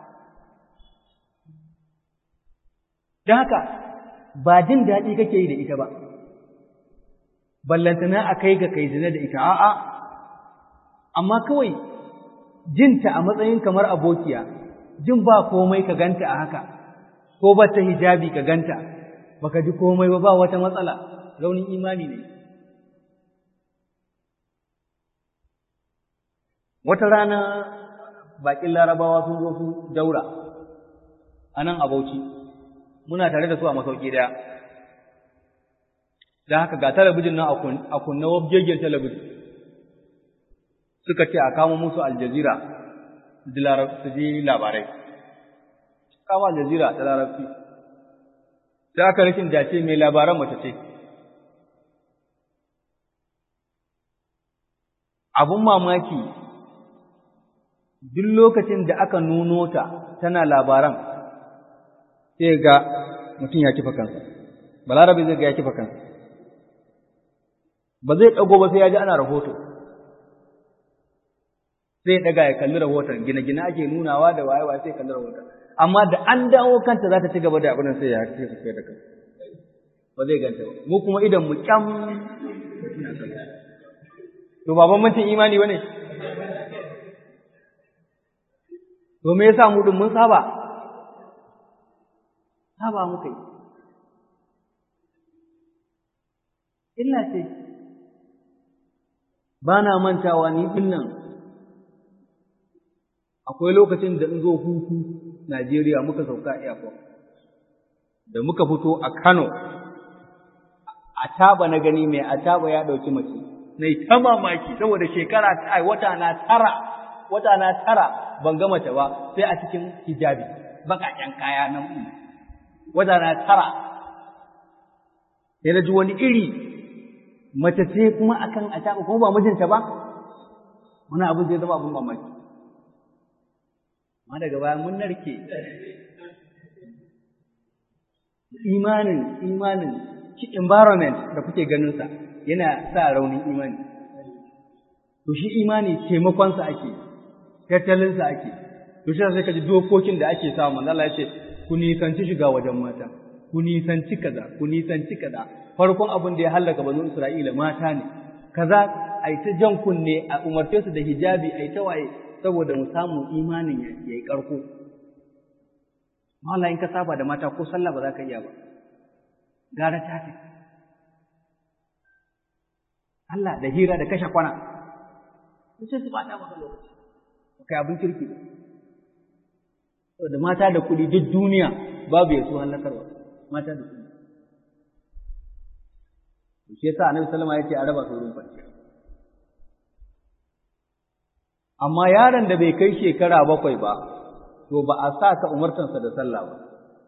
don haka ba jin daɗi kake yi da ita ba ballantana a kai ga kai zina da ita a'a amma kawai jinta a matsayin kamar abokiya jin ba komai ka ganta a haka ko ba ta hijabi ka ganta baka ji komai ba ba wata matsala raunin imani ne wata rana bakin larabawa sun zo su daura a nan a bauchi muna tare da su a masauki daya da haka ga talabijin nan a kunna wabgegen talabijin suka ce a kama musu aljazira su ji labarai kama aljazira ta larabci sai aka rikin dace mai labaran mace ce abun mamaki duk lokacin da aka nuno ta tana labaran sai ga mutum ya kifa kansa balarabe zai ga ya kifa kansa ba zai ɗago ba sai ya ji ana rahoto sai ɗaga ya kalli rahoton gine-gine ake nunawa da waye-waye sai kalli rahoton amma da an dawo kanta za ta ci gaba da abin sai ya ce su kai da kan ba zai ganta ba mu kuma idan mu kyam to ba bambancin imani ba ne to me yasa mu din mun saba saba muka yi illa ce ba na mantawa ni din nan akwai lokacin da in zo hutu Najeriya muka sauka airport da muka fito a Kano a taba na gani mai a taba ya dauki mace na yi ta mamaki saboda shekara ai wata na tara wata na tara ban ga mace ba sai a cikin hijabi bakaken kaya nan wata na tara sai na ji wani iri mace ce kuma akan a taba kuma ba mijinta ba wani abin zai zama abin mamaki amma daga baya mun narke imanin imanin shi environment da kuke ganin sa yana sa raunin imani to shi imani taimakon sa ake tattalin sa ake to shi sai ka ji dokokin da ake samu manzo Allah ya ce ku nisanci shiga wajen mata ku nisanci kaza ku nisanci kaza farkon abin da ya halaka banu Isra'ila mata ne kaza ai ta jan kunne a umarce su da hijabi ai ta waye saboda mu samu imanin ya yi ƙarko. Mala in ka saba da mata ko sallah ba za ka iya ba, gara ta ce. Allah da hira da kashe kwana, sai su bata maka lokaci, ba kai abin kirki ba. Da mata da kuɗi duk duniya babu ya so hallakarwa, mata da kuɗi. Shi yasa Annabi sallama ya ce a raba su wurin kwanciya. amma yaron da bai kai shekara bakwai ba, to ba a sa ka umartansa da sallah ba.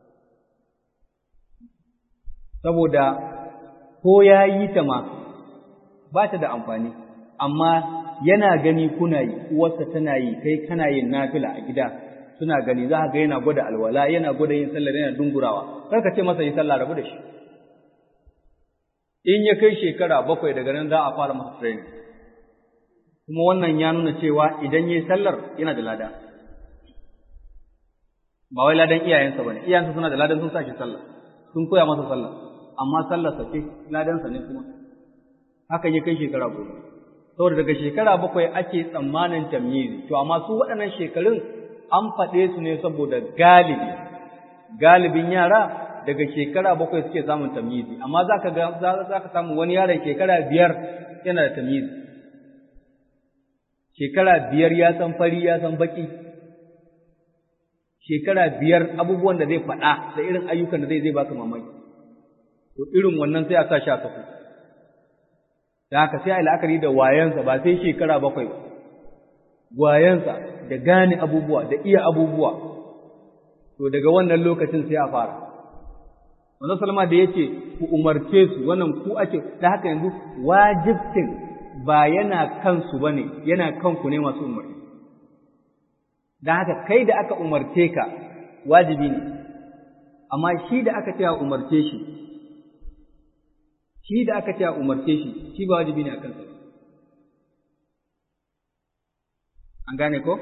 Saboda ko ya yi ta ma ba ta da amfani, amma yana gani kuna yi, uwarsa tana yi, kai kana yin nafila a gida, suna gani za ga yana gwada alwala, yana gwada yin sallah yana dungurawa, kar ka ce masa yi sallah rabu da shi. In ya kai shekara bakwai daga nan za a fara masa training. kuma wannan ya nuna cewa idan yayi sallar yana da lada ba wai ladan iyayensa bane iyayensa suna da ladan sun sa shi sallah sun koya masa sallah amma sallar sa ce ladan sa ne kuma haka ya kai shekara goma saboda daga shekara bakwai ake tsammanin tamyizi to amma su waɗannan shekarun an faɗe su ne saboda galibi galibin yara daga shekara bakwai suke samun tamyizi amma za ka za ka samu wani yaron shekara biyar yana da tamyizi shekara biyar ya san fari ya san baki shekara biyar abubuwan da zai faɗa da irin ayyukan da zai zai baka mamaki to irin wannan sai a sa shi a kafu da haka sai a la'akari da wayansa ba sai shekara bakwai ba wayansa da gane abubuwa da iya abubuwa to daga wannan lokacin sai a fara wannan salma da yace ku umarce su wannan ku ake da haka yanzu wajibtin ba yana kansu ba ne, yana kanku ne masu umarni. Don haka kai da aka umarce ka wajibi ne, amma shi da aka cewa umarce shi, shi da aka ce a umarce shi shi ba wajibi ne a kansa an gane ko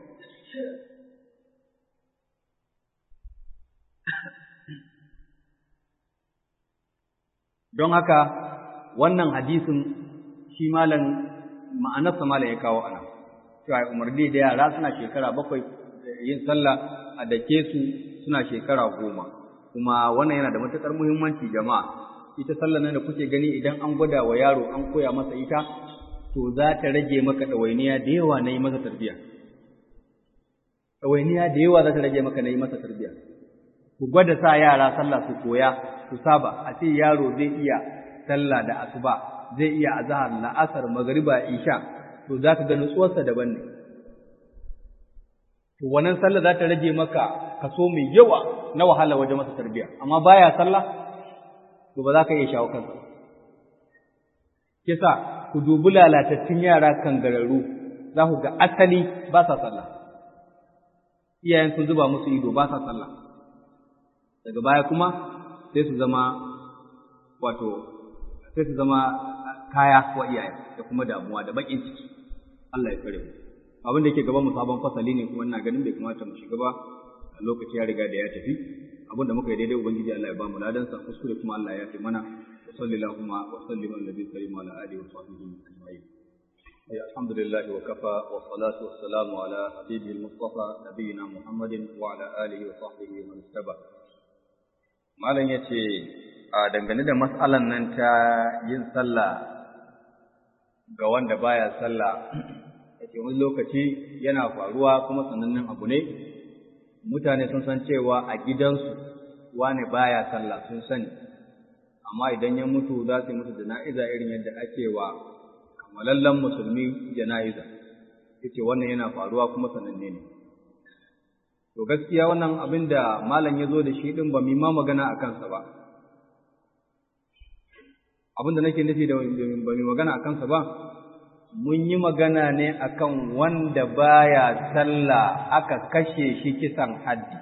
don haka wannan hadisin shi malam ma'anarsa malam ya kawo ana cewa umarni da yara suna shekara bakwai yin sallah a dake su suna shekara goma kuma wannan yana da matuƙar muhimmanci jama'a ita sallah nan da kuke gani idan an gwada wa yaro an koya masa ita to za ta rage maka ɗawainiya da yawa na yi masa tarbiyya ɗawainiya da yawa za ta rage maka na yi masa tarbiyya ku gwada sa yara sallah su koya su saba a ce yaro zai iya sallah da asuba zai iya azhar la'asar magriba isha to za ka ga nutsuwarsa daban ne to wannan sallah za ta rage maka kaso mai yawa na wahala wajen masa tarbiyya amma baya sallah to ba za ka iya shawo kansa kisa ku dubi lalatattun yara kangararru za ku ga asali ba sa sallah iyayen sun zuba musu ido ba sa sallah daga baya kuma sai su zama wato sai su zama kaya wa iyaye da kuma damuwa da bakin ciki Allah ya kare mu abin da yake gaban mu sabon fasali ne kuma ina ganin bai kamata mu shiga ba a lokaci ya riga da ya tafi abin da muka yi daidai ubangiji Allah ya ba mu ladan sa kuskure kuma Allah ya fi mana wa sallallahu wa sallim ala nabiyyi karim ala alihi wa sahbihi ajma'in الحمد لله وكفى والصلاة والسلام على حبيبه المصطفى نبينا محمد وعلى آله وصحبه ومن اتبع Malam ya ce, a dangane da matsalan nan ta yin sallah ga wanda baya sallah, ya ce wani lokaci yana faruwa kuma sanannen abu ne, mutane sun san cewa a gidansu wane baya sallah sun sani, amma idan ya mutu za su yi musu jana'iza irin yadda ake wa kamalallen musulmi jana'iza, ya ce wannan yana faruwa kuma sananne ne. To gaskiya wannan abin da malam ya zo da shi ɗin ba mu ma magana a kansa ba. Abin da nake nufi da ba mu magana a kansa ba, mun yi magana ne akan wanda baya sallah aka kashe shi kisan haddi.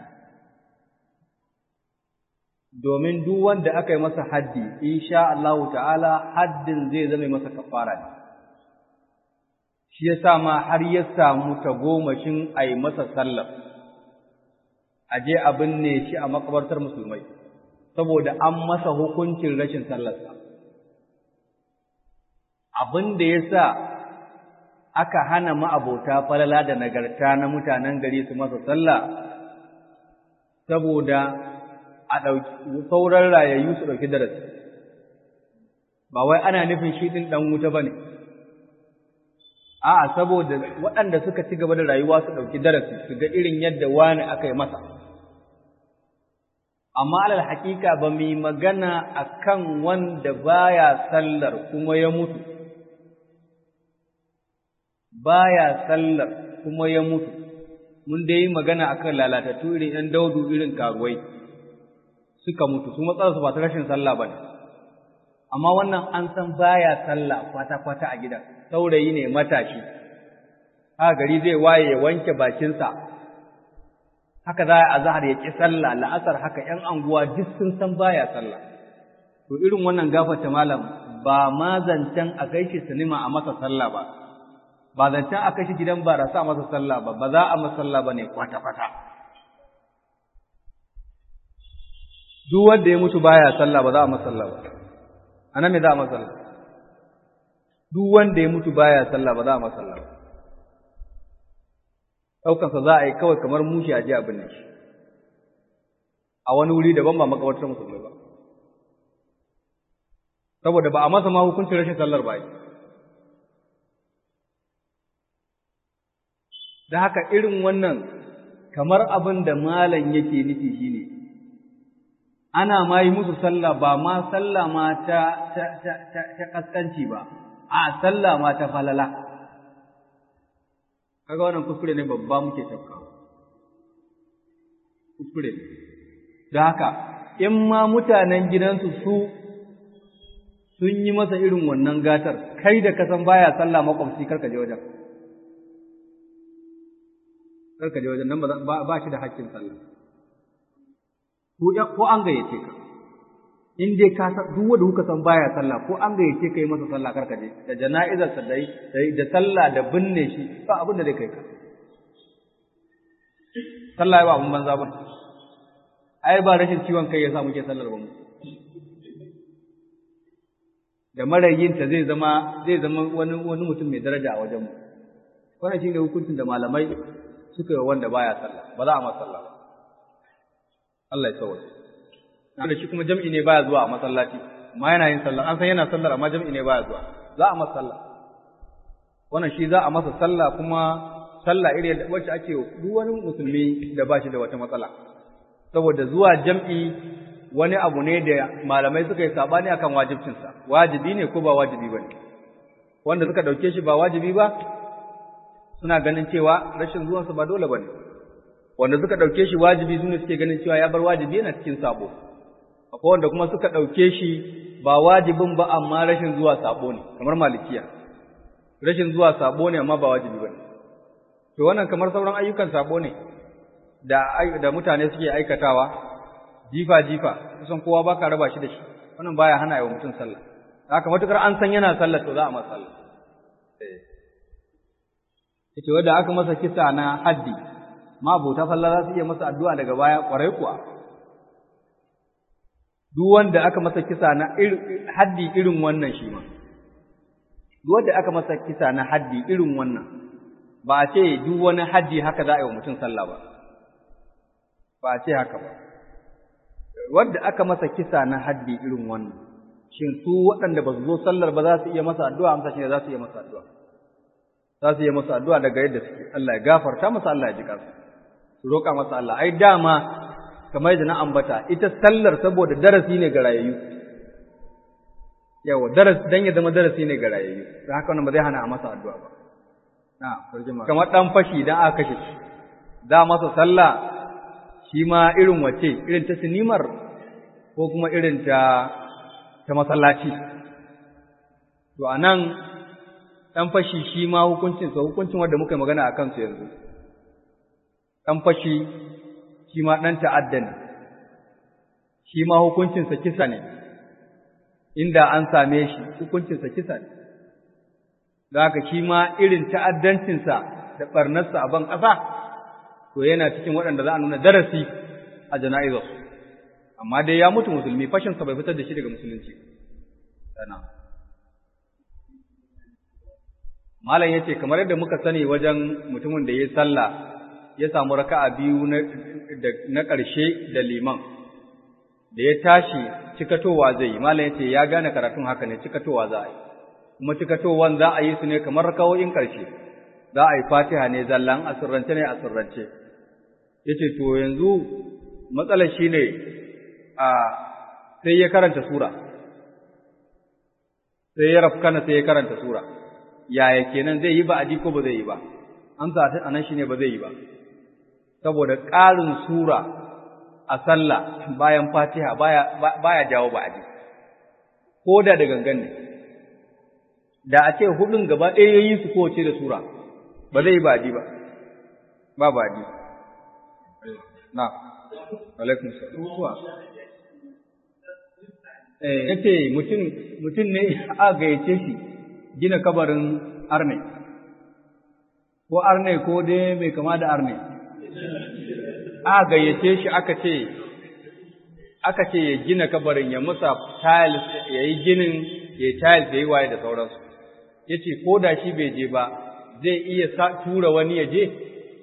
Domin duk wanda aka yi masa haddi, insha Allahu ta'ala haddin zai zama masa kafara ne. Shi ya sa ma har ya samu tagomashin a yi masa sallar. a je a binne shi a makabartar musulmai saboda an masa hukuncin rashin sallarsa abin da ya sa aka hana ma'abota falala da nagarta na mutanen gari su masa sallah saboda a ɗauki sauran rayayyu su ɗauki darasi ba wai ana nufin shi ɗin ɗan wuta ba ne a'a saboda waɗanda suka ci gaba da rayuwa su ɗauki darasi su ga irin yadda wani aka yi masa amma alal hakika ba mu yi magana akan wanda baya sallar kuma ya mutu baya sallar kuma ya mutu mun dai yi magana akan lalatattu irin ɗan daudu irin karuwai suka mutu su matsalarsu ba ta rashin sallah ba ne amma wannan an san baya sallah kwata-kwata a gidan saurayi ne matashi haka gari zai waye ya wanke bakinsa haka za a zahar ya ƙi sallah la'asar haka ‘yan anguwa duk sun san baya sallah to irin wannan gafata malam ba ma zancen a kai shi sinima a masa sallah ba ba zancen a kai shi gidan barasa a masa sallah ba ba za a masa sallah ba ne kwata-kwata duk wanda ya mutu baya sallah ba za a masa sallah ba ana me za a masa sallah duk wanda ya mutu baya sallah ba za a masa sallah ba ɗaukansa za a yi kawai kamar mushi a ji abin nan shi a wani wuri daban ba makabartar musulmai ba saboda ba a masa ma hukuncin rashin sallar ba da haka irin wannan kamar abin da malam yake nufi shine ana ma yi musu sallah ba ma sallah ma ta ta ta ta kaskanci ba a sallah ma ta falala kaga wannan kuskure ne babba muke tafka kuskure da haka in ma mutanen gidansu su sun yi masa irin wannan gatar kai da ka san baya sallah makwabci karka je wajen karka je wajen nan ba shi da haƙƙin sallah ko an gayyace ka in dai ka san duk wanda kuka san baya sallah ko an gayyace kai masa sallah karka je da jana'izar sa dai da sallah da binne shi ba abin da zai kai ka sallah ba abin banza ba ai ba rashin ciwon kai yasa muke sallar ba mu da marayinta zai zama zai zama wani wani mutum mai daraja a wajen mu wannan shine hukuncin da malamai suka yi wanda baya sallah ba za a masa sallah ba Allah ya tsawaye da shi kuma jam'i ne baya zuwa a masallaci amma yana yin sallah an san yana sallar amma jam'i ne baya zuwa za a masa sallah wannan shi za a masa sallah kuma sallah iri wacce ake duk wani musulmi da ba shi da wata matsala saboda zuwa jam'i wani abu ne da malamai suka yi sabani akan wajibcinsa wajibi ne ko ba wajibi ba ne wanda suka ɗauke shi ba wajibi ba suna ganin cewa rashin zuwansa ba dole ba ne wanda suka ɗauke shi wajibi su ne suke ganin cewa ya bar wajibi yana cikin sabo akwai wanda kuma suka ɗauke shi ba wajibin ba amma rashin zuwa sabo ne kamar malikiya rashin zuwa sabo ne amma ba wajibi ba ne to wannan kamar sauran ayyukan sabo ne da da mutane suke aikatawa jifa jifa kusan kowa baka raba shi da shi wannan baya hana yi wa mutum sallah haka matukar an san yana sallah to za a masa sallah eh yace wanda aka masa kisa na haddi ma abota sallah za su iya masa addu'a daga baya kwarai kuwa duk wanda aka masa kisa na haddi irin wannan shi ma duk wanda aka masa kisa na haddi irin wannan ba a ce duk wani haddi haka za a yi wa mutum sallah ba ba a ce haka ba wanda aka masa kisa na haddi irin wannan shin su waɗanda ba su zo sallar ba za su iya masa addu'a amsa shi ne za su iya masa addu'a za su iya masa addu'a daga yadda suke Allah ya gafarta masa Allah ya ji kansa su roƙa masa Allah ai dama kamar yadda na ambata ita sallar saboda darasi ne ga rayayyu yawa darasi dan ya zama darasi ne ga rayayyu don haka wannan ba zai hana a masa addu'a ba na farjima kamar dan fashi dan aka kashe shi da masa sallah shi ma irin wace irin ta sinimar ko kuma irin ta ta masallaci to anan dan fashi shi ma hukuncin sa hukuncin wanda muka yi magana akan su yanzu dan fashi shi ma ɗan ta'adda ne, shi ma hukuncinsa kisa ne, inda an same shi hukuncinsa kisa ne, da haka shi ma irin ta'addancinsa da ɓarnarsa a ban ƙasa, to yana cikin waɗanda za a nuna darasi a jana'izar. Amma dai ya mutu musulmi, fashinsa bai fitar da shi daga musulunci. Sana. Malam ya ce, kamar yadda muka sani wajen mutumin da ya yi sallah ya samu raka'a biyu na ƙarshe da liman da ya tashi cikatowa zai yi malam ya ce ya gane karatun haka ne cikatowa za a yi kuma cikatowan za a yi su ne kamar rakawoyin ƙarshe za a yi fatiha ne zallan asirrance ne asirrance ya ce to yanzu matsalar shi ne a sai ya karanta sura sai ya rafkana sai ya karanta sura yaya kenan zai yi ba'adi ko ba zai yi ba amsa a nan shi ne ba zai yi ba saboda ƙarin sura a sallah bayan fatiha baya, baya jawo ba'adi ko da da gangan ne da a ce hudun gaba ɗaya ya yi su kowace da sura ba zai yi ba'adi ba ba ba'adi na alaikun salam eh yace mutum mutum ne a gayyace shi gina kabarin arne ko arne ko dai mai kama da arne a gayyace shi aka ce aka ce ya gina kabarin ya musa tiles ya yi ginin ya yi tiles da yi waye da sauransu ya ce ko da shi bai je ba zai iya tura wani ya je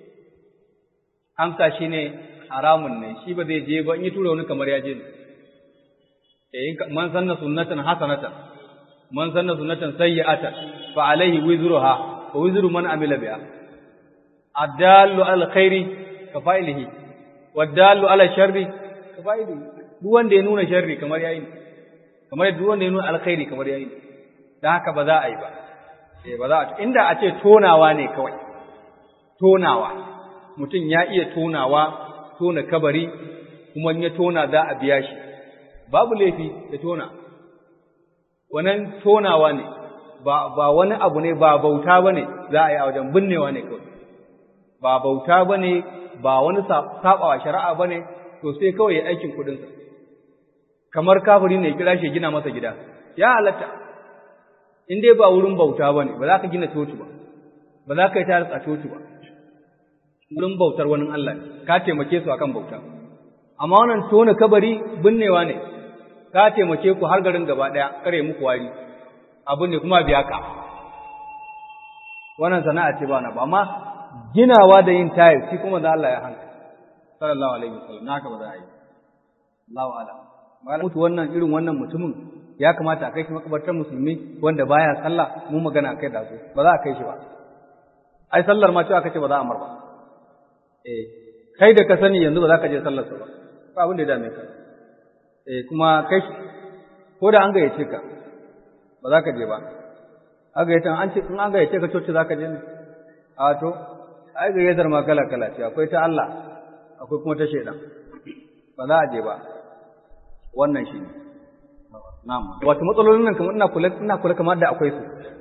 amsa shi ne haramun ne shi ba zai je ba in yi tura wani kamar ya je ne man sanna sunnatan hasanatan man sanna sunnatan sayyi'atan fa alaihi wizruha wa wizru man amila biha adallu al khairi ka fa'ilihi wadallu ala sharri ka fa'ilihi duk wanda ya nuna sharri kamar yayi kamar duk wanda ya nuna alkhairi kamar yayi dan haka ba za a yi ba eh ba za a inda a ce tonawa ne kawai tonawa mutum ya iya tonawa tona kabari kuma in ya tona za a biya shi babu laifi da tona wannan tonawa ne ba ba wani abu ne ba bauta bane za a yi a wajen binnewa ne kawai ba bauta bane ba wani sabawa shari'a bane to sai kawai ya aikin kudin sa kamar kafiri ne kira shi gina masa gida ya halatta in dai ba wurin bauta bane ba za ka gina coci ba ba za ka yi tare a coci ba wurin bautar wani Allah ne ka taimake su akan bauta amma wannan tona kabari binnewa ne ka taimake ku har garin gaba daya kare muku wari abu ne kuma biya ka wannan sana'a ce ba na ba amma ginawa da yin tayar shi kuma da Allah ya hanka sallallahu alaihi wasallam naka ba za a yi Allahu a'lam malam mutu wannan irin wannan mutumin ya kamata a kai shi makabartar musulmi wanda baya sallah mu magana kai da su ba za a kai shi ba ai sallar ma cewa kace ba za a mar ba eh kai da ka sani yanzu ba za ka je sallar sa ba ba abin da ya dame ka eh kuma kai ko da an gayyace ka ba za ka je ba a gayyata an ce in an gayyace ka coci za ka je ne a to ai gayyatar ma kala kala ce akwai ta Allah akwai kuma ta shaidan ba za a je ba wannan shi ne na'am wato matsalolin nan kamar ina kula ina kula kamar da akwai su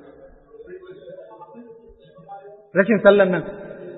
rashin sallan nan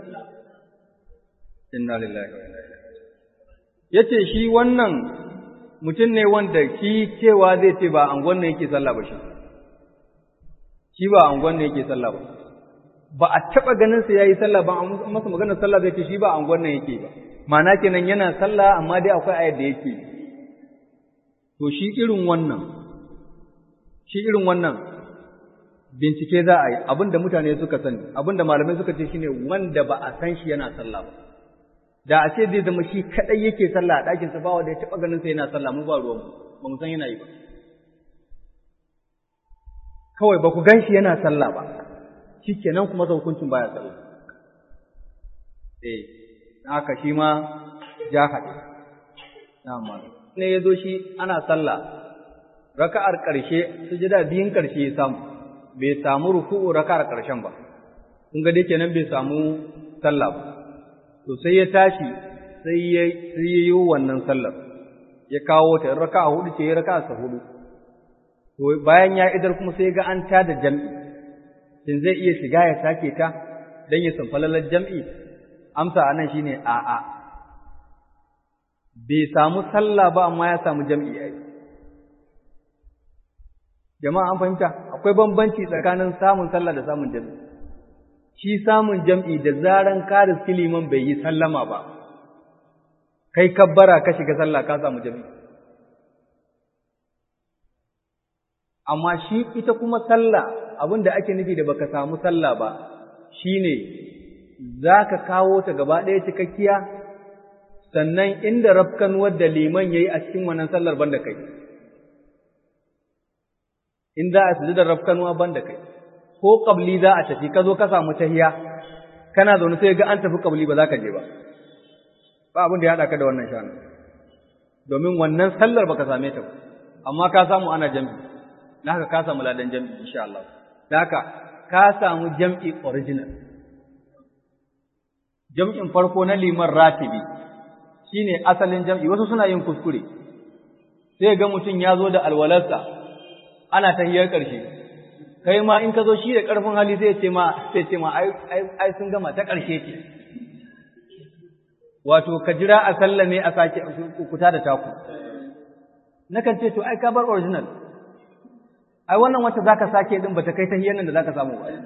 inna lillahi wa inna ilaihi yace shi wannan mutum ne wanda shi cewa zai ce ba angon ne yake sallah ba shi shi ba angon ne yake sallah ba ba a taba ganin sa yayi sallah ba an masa maganar sallah zai ce shi ba angon ne yake ba ma'ana kenan yana sallah amma dai akwai ayar da yake to shi irin wannan shi irin wannan bincike za a yi abinda mutane suka sani abinda malamai suka ce shine wanda ba a san shi yana sallah ba da a ce zai zama shi kadai yake sallah a ɗakin sa ba wanda ya taba ganin sa yana sallah mu ba ruwan ba mu san yana yi ba kawai ba ku gan shi yana sallah ba shikenan kuma sa hukuncin baya sallah eh haka shi ma ja haɗe na malam ne ya zo shi ana sallah raka'ar ƙarshe sujada biyun ƙarshe ya samu bai samu ruku'u raka'ar ƙarshen ba kun ga dai kenan bai samu sallah ba to sai ya tashi sai ya sai ya yi wannan sallar ya kawo ta raka'a hudu ce ya raka'a sa hudu to bayan ya idar kuma sai ga an tada jam'i shin zai iya shiga ya sake ta dan ya san falalar jam'i amsa anan shine a'a bai samu sallah ba amma ya samu jam'i ai jama'a an fahimta akwai bambanci tsakanin samun sallah da samun jam'i shi samun jam'i da zaran ka riski liman bai yi sallama ba kai kabbara ka shiga sallah ka samu jam'i amma shi ita kuma sallah abin da ake nufi da baka samu sallah ba shine za ka kawo ta gaba ɗaya cikakkiya sannan inda rafkanuwar da liman ya yi a cikin wannan sallar ban da kai in za a sujudar rafkanuwa ban da kai ko ƙabli za a tafi ka zo ka samu tahiya kana zaune sai ga an tafi ƙabli ba za ka je ba ba abin da ya haɗa ka da wannan shanu domin wannan sallar baka same ta ba amma ka samu ana jam'i da haka ka samu ladan jam'i insha Allah da haka ka samu jam'i original jam'in farko na liman ratibi shine asalin jam'i wasu suna yin kuskure sai ga mutum ya zo da alwalarsa ana tahiyar ƙarshe kai ma in ka zo shi da ƙarfin hali sai ce ma sai ce ma ai sun gama ta ƙarshe ce wato ka jira a sallame a sake kuta da taku nakan ce to ai ka bar original ai wannan wacce zaka sake din bata kai tahiyar nan da zaka samu ba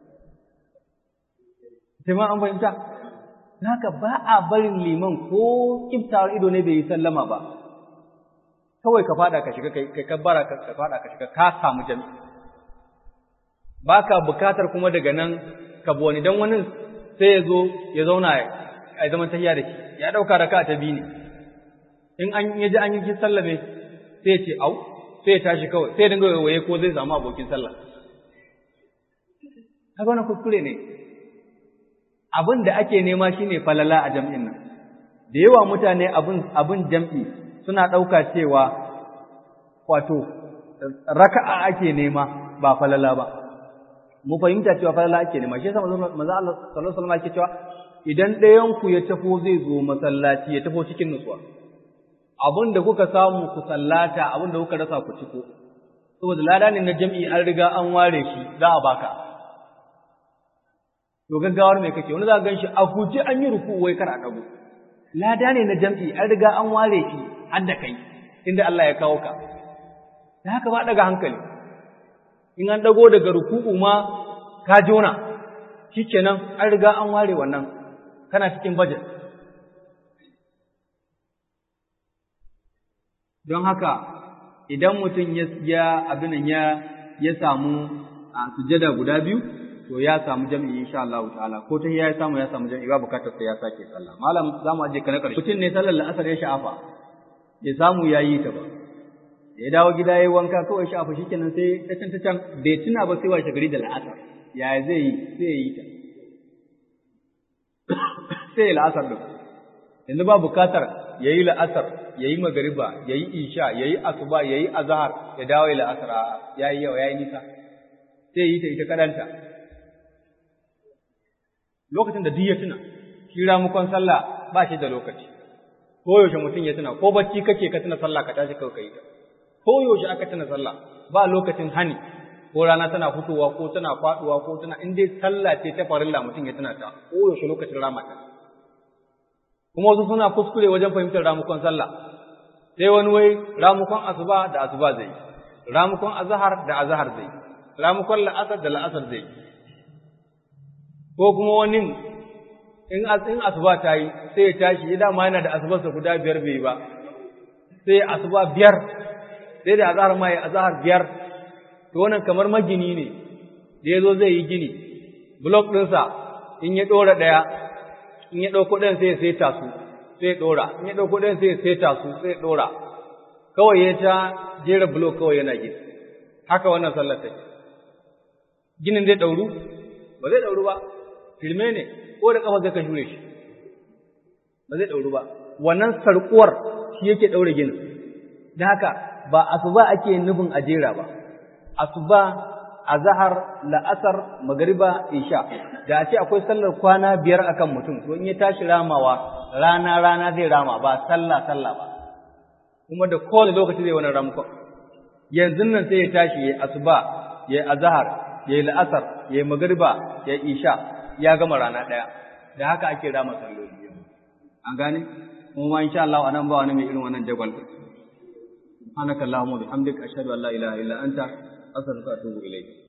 sai ma an fahimta haka ba a barin liman ko kiftawar ido ne bai yi sallama ba kawai ka fada ka shiga kai kabbara ka fada ka shiga ka samu jami'i baka bukatar kuma daga nan ka bi wani dan wani sai ya zo ya zauna a zaman tahiya da shi ya dauka raka ta biyu ne in an ya ji an yi sallame sai ya ce au sai ya tashi kawai sai ya dinga waye ko zai samu abokin sallah haka wannan kuskure ne abin da ake nema shine falala a jam'in nan da yawa mutane abin abin jam'i suna ɗauka cewa wato raka'a ake nema ba falala ba mu fahimta cewa falala ake nema shi yasa manzo Allah sallallahu alaihi wasallam yake cewa idan ɗayan ku ya tafo zai zo masallaci ya tafo cikin nutsuwa abin da kuka samu ku sallata abin da kuka rasa ku ciko saboda lada ne na jam'i an riga an ware shi za a baka to gaggawar me kake wani za ka ganshi a guje an yi ruku wai kar a dago lada ne na jam'i an riga an ware shi har da kai inda Allah ya kawo ka da haka ba daga hankali in an dago daga ruku'u ma ka jona shikenan an riga an ware wannan kana cikin budget don haka idan mutum ya abin ya ya samu a sujada guda biyu to ya samu jami'i insha Allah ta'ala ko ta ya samu ya samu jami'i ba bukatar sai ya sake sallah malam zamu aje ka na karshe mutum ne sallar la'asar ya sha'afa ya samu yayi ta ba ya dawo gida yayi wanka kawai sha'afa shikenan sai ta can ta can bai tuna ba sai washe gari da la'asar ya zai yi sai yi ta sai la'asar din yanzu ba bukatar yayi la'asar yayi magariba yayi isha yayi asuba yayi azhar ya dawo la'asar yayi yawa yayi nisa sai yi ta ita kadanta lokacin da duk ya tuna shi ramukon sallah ba shi da lokaci ko yaushe mutum ya tuna ko bacci kake ka tuna sallah ka tashi kawai kai ta ko yaushe aka tuna sallah ba lokacin hani ko rana tana fitowa ko tana faduwa ko tana in dai sallah ce ta farilla mutum ya tuna ta ko yaushe lokacin rama ta kuma wasu suna kuskure wajen fahimtar ramukon sallah sai wani wai ramukon asuba da asuba zai ramukon azhar da azhar zai ramukon la'asar da la'asar zai ko kuma wani in in asuba ta yi sai ya tashi ya dama yana da asubarsa guda biyar bai ba sai asuba biyar sai da azhar ma ya azhar biyar to wannan kamar magini ne da ya zo zai yi gini blok ɗinsa in ya ɗora ɗaya in ya ɗauko ɗayan sai ya saita su sai ya ɗora in ya ɗauko ɗayan sai ya saita su sai ya ɗora kawai ya ta jera blok kawai yana gini haka wannan sallar take ginin zai ɗauru ba zai ɗauru ba firme ne ko da ƙafa zai ka shure shi ba zai ɗauru ba wannan sarƙuwar shi yake ɗaure ginin da haka ba asuba ake nufin a jera ba asuba azhar la'asar magariba isha da a ce akwai sallar kwana biyar akan mutum to in ya tashi ramawa rana rana zai rama ba sallah sallah ba kuma da kowane lokaci zai wani ramukon yanzu nan sai ya tashi ya asuba ya azhar ya la'asar ya magariba ya isha ya gama rana ɗaya da haka ake rama salloli an gane kuma ma insha Allah anan ba wani mai irin wannan jagwal subhanakallahumma bihamdika ashhadu an la ilaha illa anta astaghfiruka wa atubu ilayk